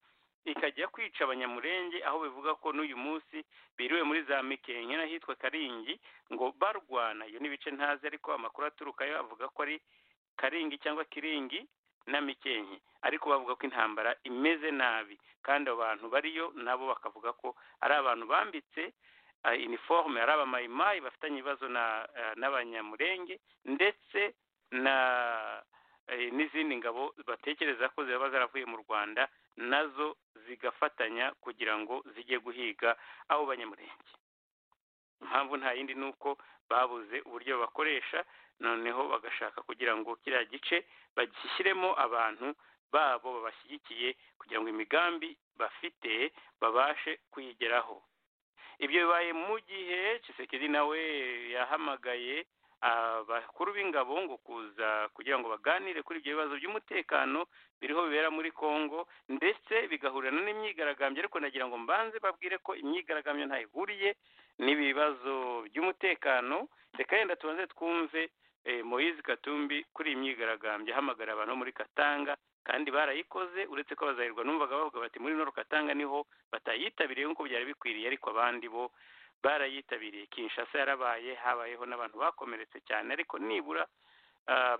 ikajya kwica abanyamurenge aho bivuga ko n'uyu munsi biriwe muri za mikenke n'ahitwa karingi ngo barwana iyo n'ibice ntazi ariko amakuru aturukayo avuga ko ari karingi cyangwa kiringi na mikenke ariko bavuga ko intambara imeze nabi kandi abo bantu bariyo nabo bakavuga ko ari abantu bambitse iniforume ari abamayimayi bafitanye ibibazo n'abanyamurenge ndetse na n'izindi ngabo batekereza ko ziba zaravuye mu rwanda nazo zigafatanya kugira ngo zijye guhiga abo banyamurenge impamvu nta yindi ni uko babuze uburyo bakoresha noneho bagashaka kugira ngo kiriya gice bagishyiremo abantu babo babashyigikiye kugira ngo imigambi bafite babashe kuyigeraho ibyo bibaye mu gihe Kisekedi nawe yahamagaye abakuru b'ingabo ngo kuza kugira ngo baganire kuri ibyo bibazo by'umutekano biriho bibera muri congo ndetse bigahurira n'imyigaragambyo ariko nagira ngo mbanze babwire ko imyigaragambyo ntayo ihuriye n'ibibazo by'umutekano reka yenda tubanze twumve moyizi katumbi kuri iyi myigaragambyo ahamagara abantu muri katanga kandi barayikoze uretse ko bazahirwa numvaga bavuga bati muri noro katanga niho batayitabiriye nk'uko byari bikwiriye ariko abandi bo barayitabiriye kinshasa yarabaye habayeho n'abantu bakomeretse cyane ariko nibura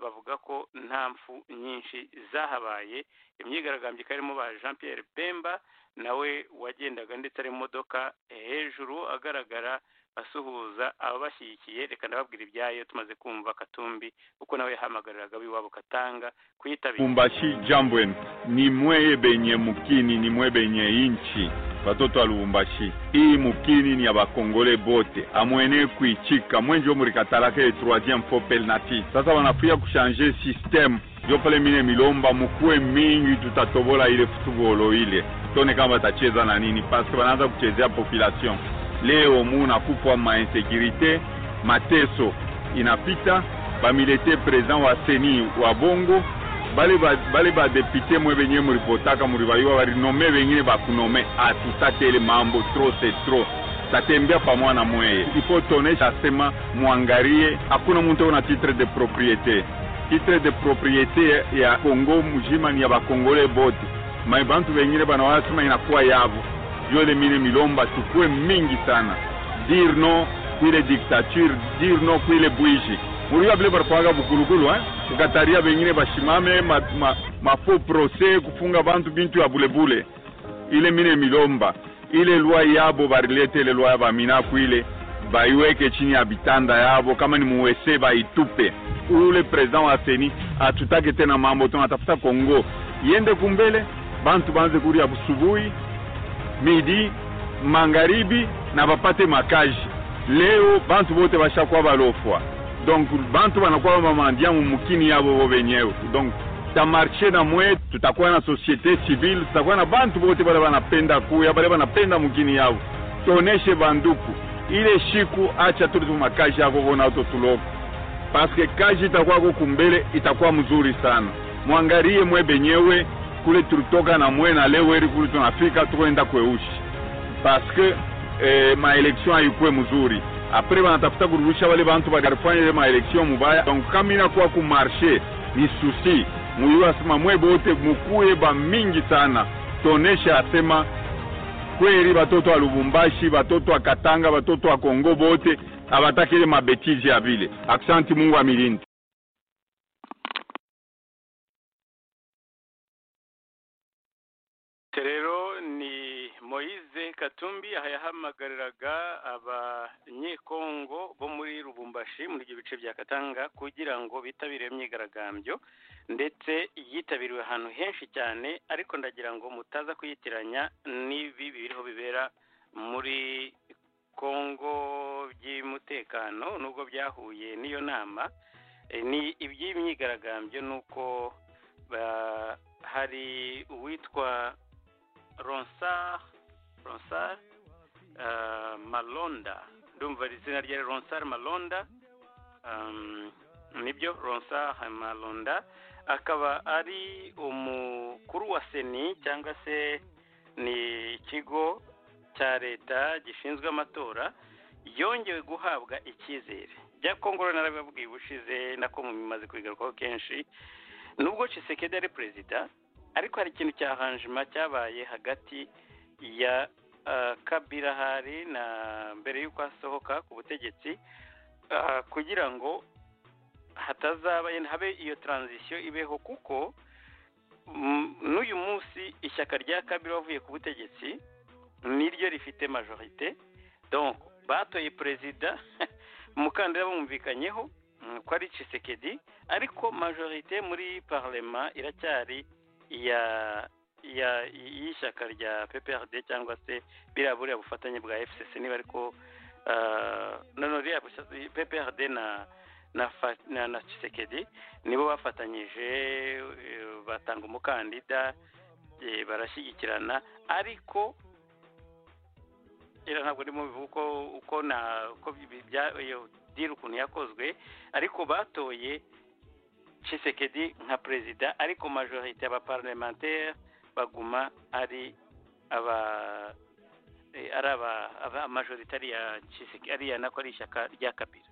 bavuga ko nta mfu nyinshi zahabaye imyigaragambyo karimo ba jean Pierre bemba nawe wagendaga ndetse ari mu modoka hejuru agaragara asuhuza ababashyigikiye reka ndababwira ibyayo tumaze kumva katumbi kuko nawe yahamagariraga w'iwabo katanga kuyitabira mumbashi jambwe ni mweye benye mukini ni mwe benye inchi batoto wa lubumbashi iyi mukini ni ya bakongole bote amwene kuichika mwenjo murikatalaka ye troisième fois pelnati sasa wanafia kushanje systeme yo pale mine milomba mukuwe mingi tutatobola ile futubolo ile tone kama batacheza na nini paske wanaanza kuchezea population leo muna kupwa mainsekurite mateso inapita bamilete president wa seni wa bongo bale badepute ba, ba mwe benye muripotaka muribaiwa barinome bengine bakunome atutatele mambo tro se tro tatembea pamwana mweye ifo tonesha sema mwangarie hakuna muntu ona titre de propriete titre de propriete ya kongo mujima ni ya bakongole bote mai bantu bengine banawala sema inakuwa yavo yole mine milomba tukue mingi sana dir no kwile diktature dir no kwile bwiji muriwa vile baripwaga bukulukulu eh? kukataria vengine bashimame ma, ma, mafo prose kufunga bantu bintu ya bulebule ile mine milomba ile lwa yabo barilete ile lwa yabaminaku ile baiweke chini ya vitanda yabo kama ni muwese baitupe ule president wa seni atutake tena mambo tunatafuta kongo iende kumbele bantu banze kuria busubuhi midi mangaribi na bapate makaji leo bantu bote bashakuwa balofwa donc bantu banakuwa bamandia mumukini yabo bo benyewe donc tamarshe na mwe tutakuwa na societe civile tutakuwa na bantu bote bale banapenda kuya bale banapenda mukini yabo tuoneshe banduku ile shiku acha turi makaji yako vona utotuloko paske kaji itakuwa kukumbele itakuwa mzuri sana mwangarie mwe benyewe kule tulitoka na mwe na leo eri kule tunafika tukoenda kweushi paske eh, maelection haikuwe mzuri apres banatafuta kurudisha wale bantu bakarifanya ile maelection mubaya donc kama inakuwa kumarshe ni susi muyiwasema mwe bote mukuye ba mingi sana tuoneshe asema kweli batoto wa lubumbashi batoto wa katanga batoto wa kongo bote abataki ile mabetizi ya vile aksanti mungu amilindi rero ni moyize katumbi aha yahamagariraga abanyekongo bo muri rubumbashi muri ibyo bice bya katanga kugira ngo bitabire imyigaragambyo ndetse yitabiriwe ahantu henshi cyane ariko ndagira ngo mutaza kuyitiranya n'ibi biriho bibera muri kongo by'umutekano nubwo byahuye n'iyo nama eh, ni iby'imyigaragambyo ni uko ba- hari uwitwa ronsar ronsar eh, malonda ndumva ari izina rye ari ronsar malonda um, nibyo ronsar malonda akaba ari umukuru wa seni cyangwa se ni ikigo cya leta gishinzwe amatora yongewe guhabwa icyizere bya kongo rero narabibabwiye ubushize nako mubimaze kubigarukaho kenshi nubwo Tshisekedi ari perezida ariko hari ikintu cya hanjima cyabaye hagati ya ah, kabila hari na mbere y'uko asohoka ku butegetsi ah, kugira ngo hatazaba habe iyo taranzisiyo ibeho kuko mm, n'uyu munsi ishyaka rya kabila bavuye ku butegetsi niryo rifite majorite donc batoye perezida umukandida bumvikanyeho mm, ko ari Tshisekedi ariko majorite muri parlema iracyari iya ya y'ishyaka rya PPRD cyangwa se biriya buriya bufatanye bwa FCC niba ariko ah, no no biriya busa- PPRD na na fa- na, na Tshisekedi nibo bafatanyije eh, batanga umukandida eh, barashyigikirana ariko era ntabwo ndimo bivuga uko uko na uko bi- bya- iyo diri ukuntu yakozwe ariko batoye Tshisekedi nka perezida ariko majorite y'abaparlementaire baguma ari aba eh, ari aba aba- majorite ari iya Tshiseke- ari iya nako ari ishyaka rya kabira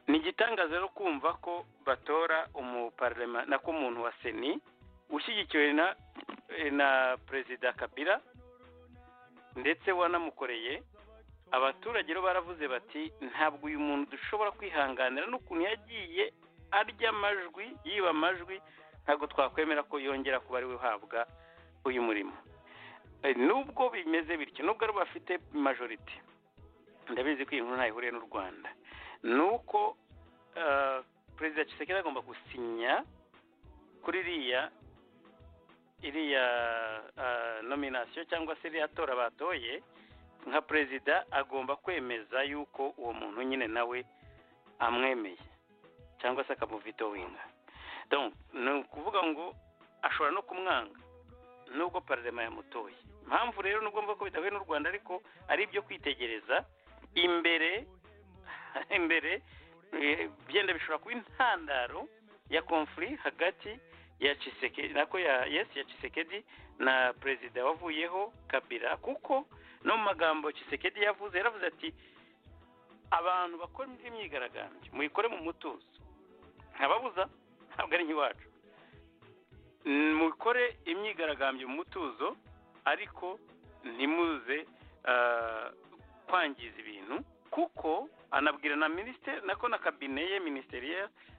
ni igitangaza rero kumva ko batora umuparlema nako umuntu wa seni ushyigikiwe na eh, na perezida kabira ndetse wanamukoreye abaturage rero baravuze bati ntabwo uyu muntu dushobora kwihanganira n'ukuntu yagiye arya amajwi yiba amajwi ntabwo twakwemera ko yongera kuba ariwe uhabwa uyu murimo Eh, nubwo bimeze bityo nubwo ari bafite majorite ndabizi ko iyi nkuru ntaho ihuriye n'u rwanda ni uko eh, perezida Tshisekedi agomba gusinya kuri iriya iriya ah, nominasiyo cyangwa se iriya tora batoye nka perezida agomba kwemeza yuko uwo muntu nyine nawe amwemeye cyangwa se akamuvitowinga Donc, ni ukuvuga ngo ashobora no kumwanga nubwo pararema yamutoye impamvu rero nubwo mvuga ko bidahuye n'u rwanda ariko ari ibyo kwitegereza imbere imbere eh, byenda bishobora kuba intandaro ya konfuri hagati ya Tshisekedi nako ya yes ya Tshisekedi na perezida wavuyeho Kabila kuko no mu magambo Tshisekedi yavuze yaravuze ati abantu bakora imyigaragambyo muyikore mu mutuzo ntababuza ntabwo ari nk'iwacu Mm, mukore imyigaragambyo mu mutuzo ariko ntimuze ah, kwangiza ibintu kuko anabwira na minisiteri nako na kabine ye minisiteri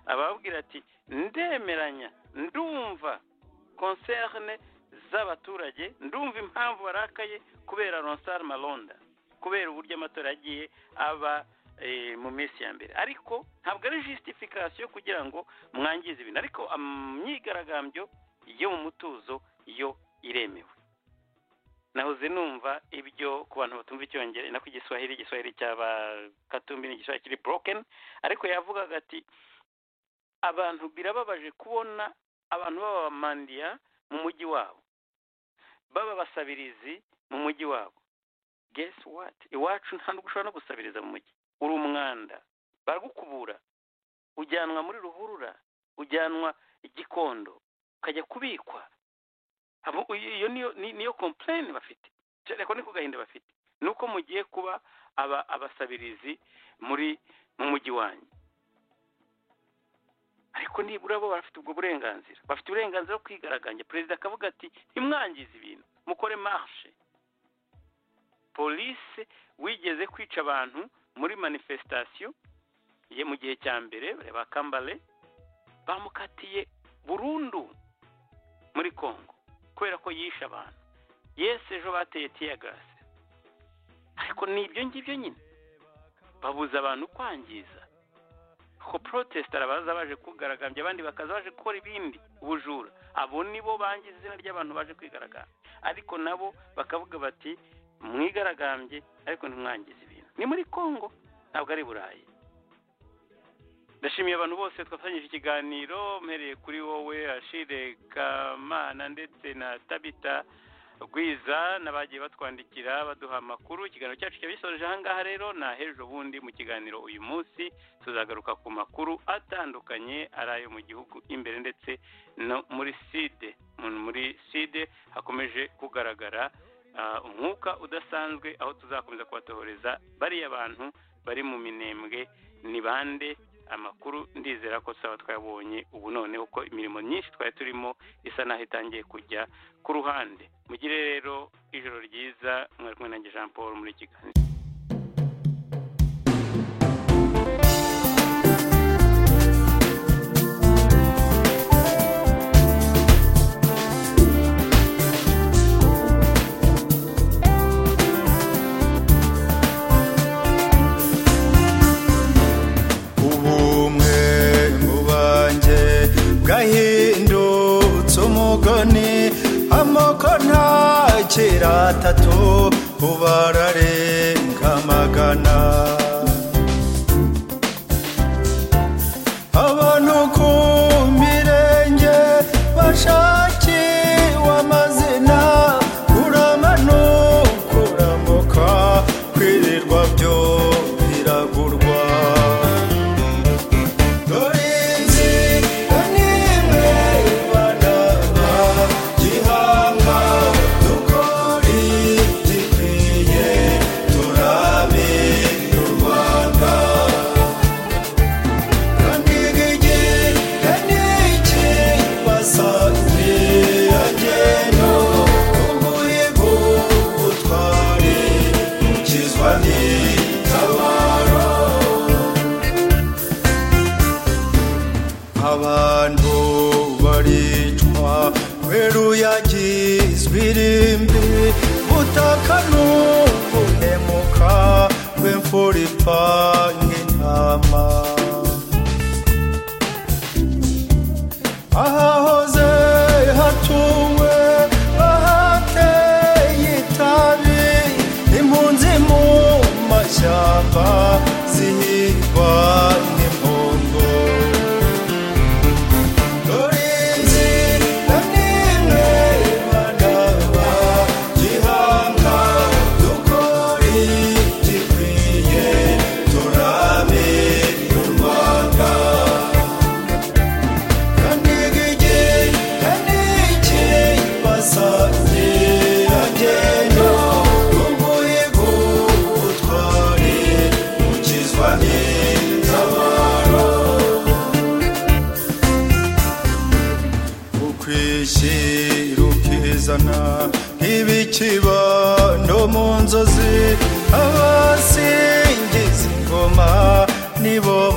ababwira ati ndemeranya ndumva concerne z'abaturage ndumva impamvu barakaye kubera ronsar malonda kubera uburyo amatora yagiye aba eh, mu minsi ya mbere ariko ntabwo ari justification kugira ngo mwangize ibintu ariko imyigaragambyo yo mu mutuzo yo iremewe nahoze numva ibyo ku bantu batumva icyongereza nako igiswahili igiswahili cy'aba katumbi ni igiswahili kiri broken ariko yavugaga ati abantu birababaje kubona abantu b'abamandiya mu mujyi wabo baba basabirizi mu mujyi wabo guess what iwacu nta nubwo ushobora no gusabiriza mu mujyi uri umwanda baragukubura ujyanwa muri ruhurura ujyanwa igikondo ukajya kubikwa Abo- iyo iyo niyo ni- niyo complain bafite cyane ko ni ku gahinda bafite ni uko mugiye kuba aba abasabirizi muri mu mujyi wanyu ariko nibura bo bafite ubwo burenganzira bafite uburenganzira bwo kwigaragambya perezida akavuga ati ntimwangize ibintu mukore marshe polisi wigeze kwica abantu muri manifestation ye mu gihe cya mbere ba kambale bamukatiye burundu muri congo kubera ko yishe abantu yesi ejo bateye tiyagasi ariko ni ibyo ngibyo nyine babuza abantu kwangiza ko protest arabaza baje kugaragambya abandi bakaza baje gukora ibindi ubujura abo nibo bangiza izina ry'abantu baje kwigaragambya ariko nabo bakavuga bati mwigaragambye ariko ntimwangize ibintu ni muri congo ntabwo ari burayi ndashimiye abantu bose twafatanyije ikiganiro mpereye kuri wowe ashire kamana ndetse na tabita rwiza n'abagiye batwandikira baduha amakuru ikiganiro cyacu cyaba gisoreje ahangaha rero na hejuru ubundi mu kiganiro uyu munsi tuzagaruka ku makuru atandukanye ari ayo mu gihugu imbere ndetse no muri side muri side hakomeje kugaragara ah, umwuka udasanzwe aho tuzakomeza kubatohoreza bariya bantu bari mu minembwe ni bande amakuru ndizera ko tuzaba twayabonye ubu noneho ko imirimo myinshi twari turimo isa n'aho itangiye kujya ku ruhande mugire rero ijoro ryiza mwari kumwe nanjye jean paul muri iki kiganiro ubumwe mu banjye bwahindutse umugani amoko nta kera atatu ubararenga magana abantu ku mirenge bashakiwe amazina kuramanuka uramuka kwirirwa byo biragurwa dore nzi ko nimwe banaba gihanga dukore gikwiye turabe u rwanda kandi igigega ni iki basanze agenda ubuhigo butware ukizwa n'itabaro abantu baricwa kubera uyagizwe irimbi butaka n'ukunemuka rw'imfura ipanga intama ahahoze hatuwe ahateye itabi impunzi mu mashyamba zihigwa n'impongo Lorenzi na nimwe banaba gihanga dukore gikwiye turabe u Rwanda kandi igigega ni iki basanze agenda umuhigo utware ukizwa n'itabaro ukwishyira ukizana nk'ibikibando mu nzozi abasingiza ingoma nibo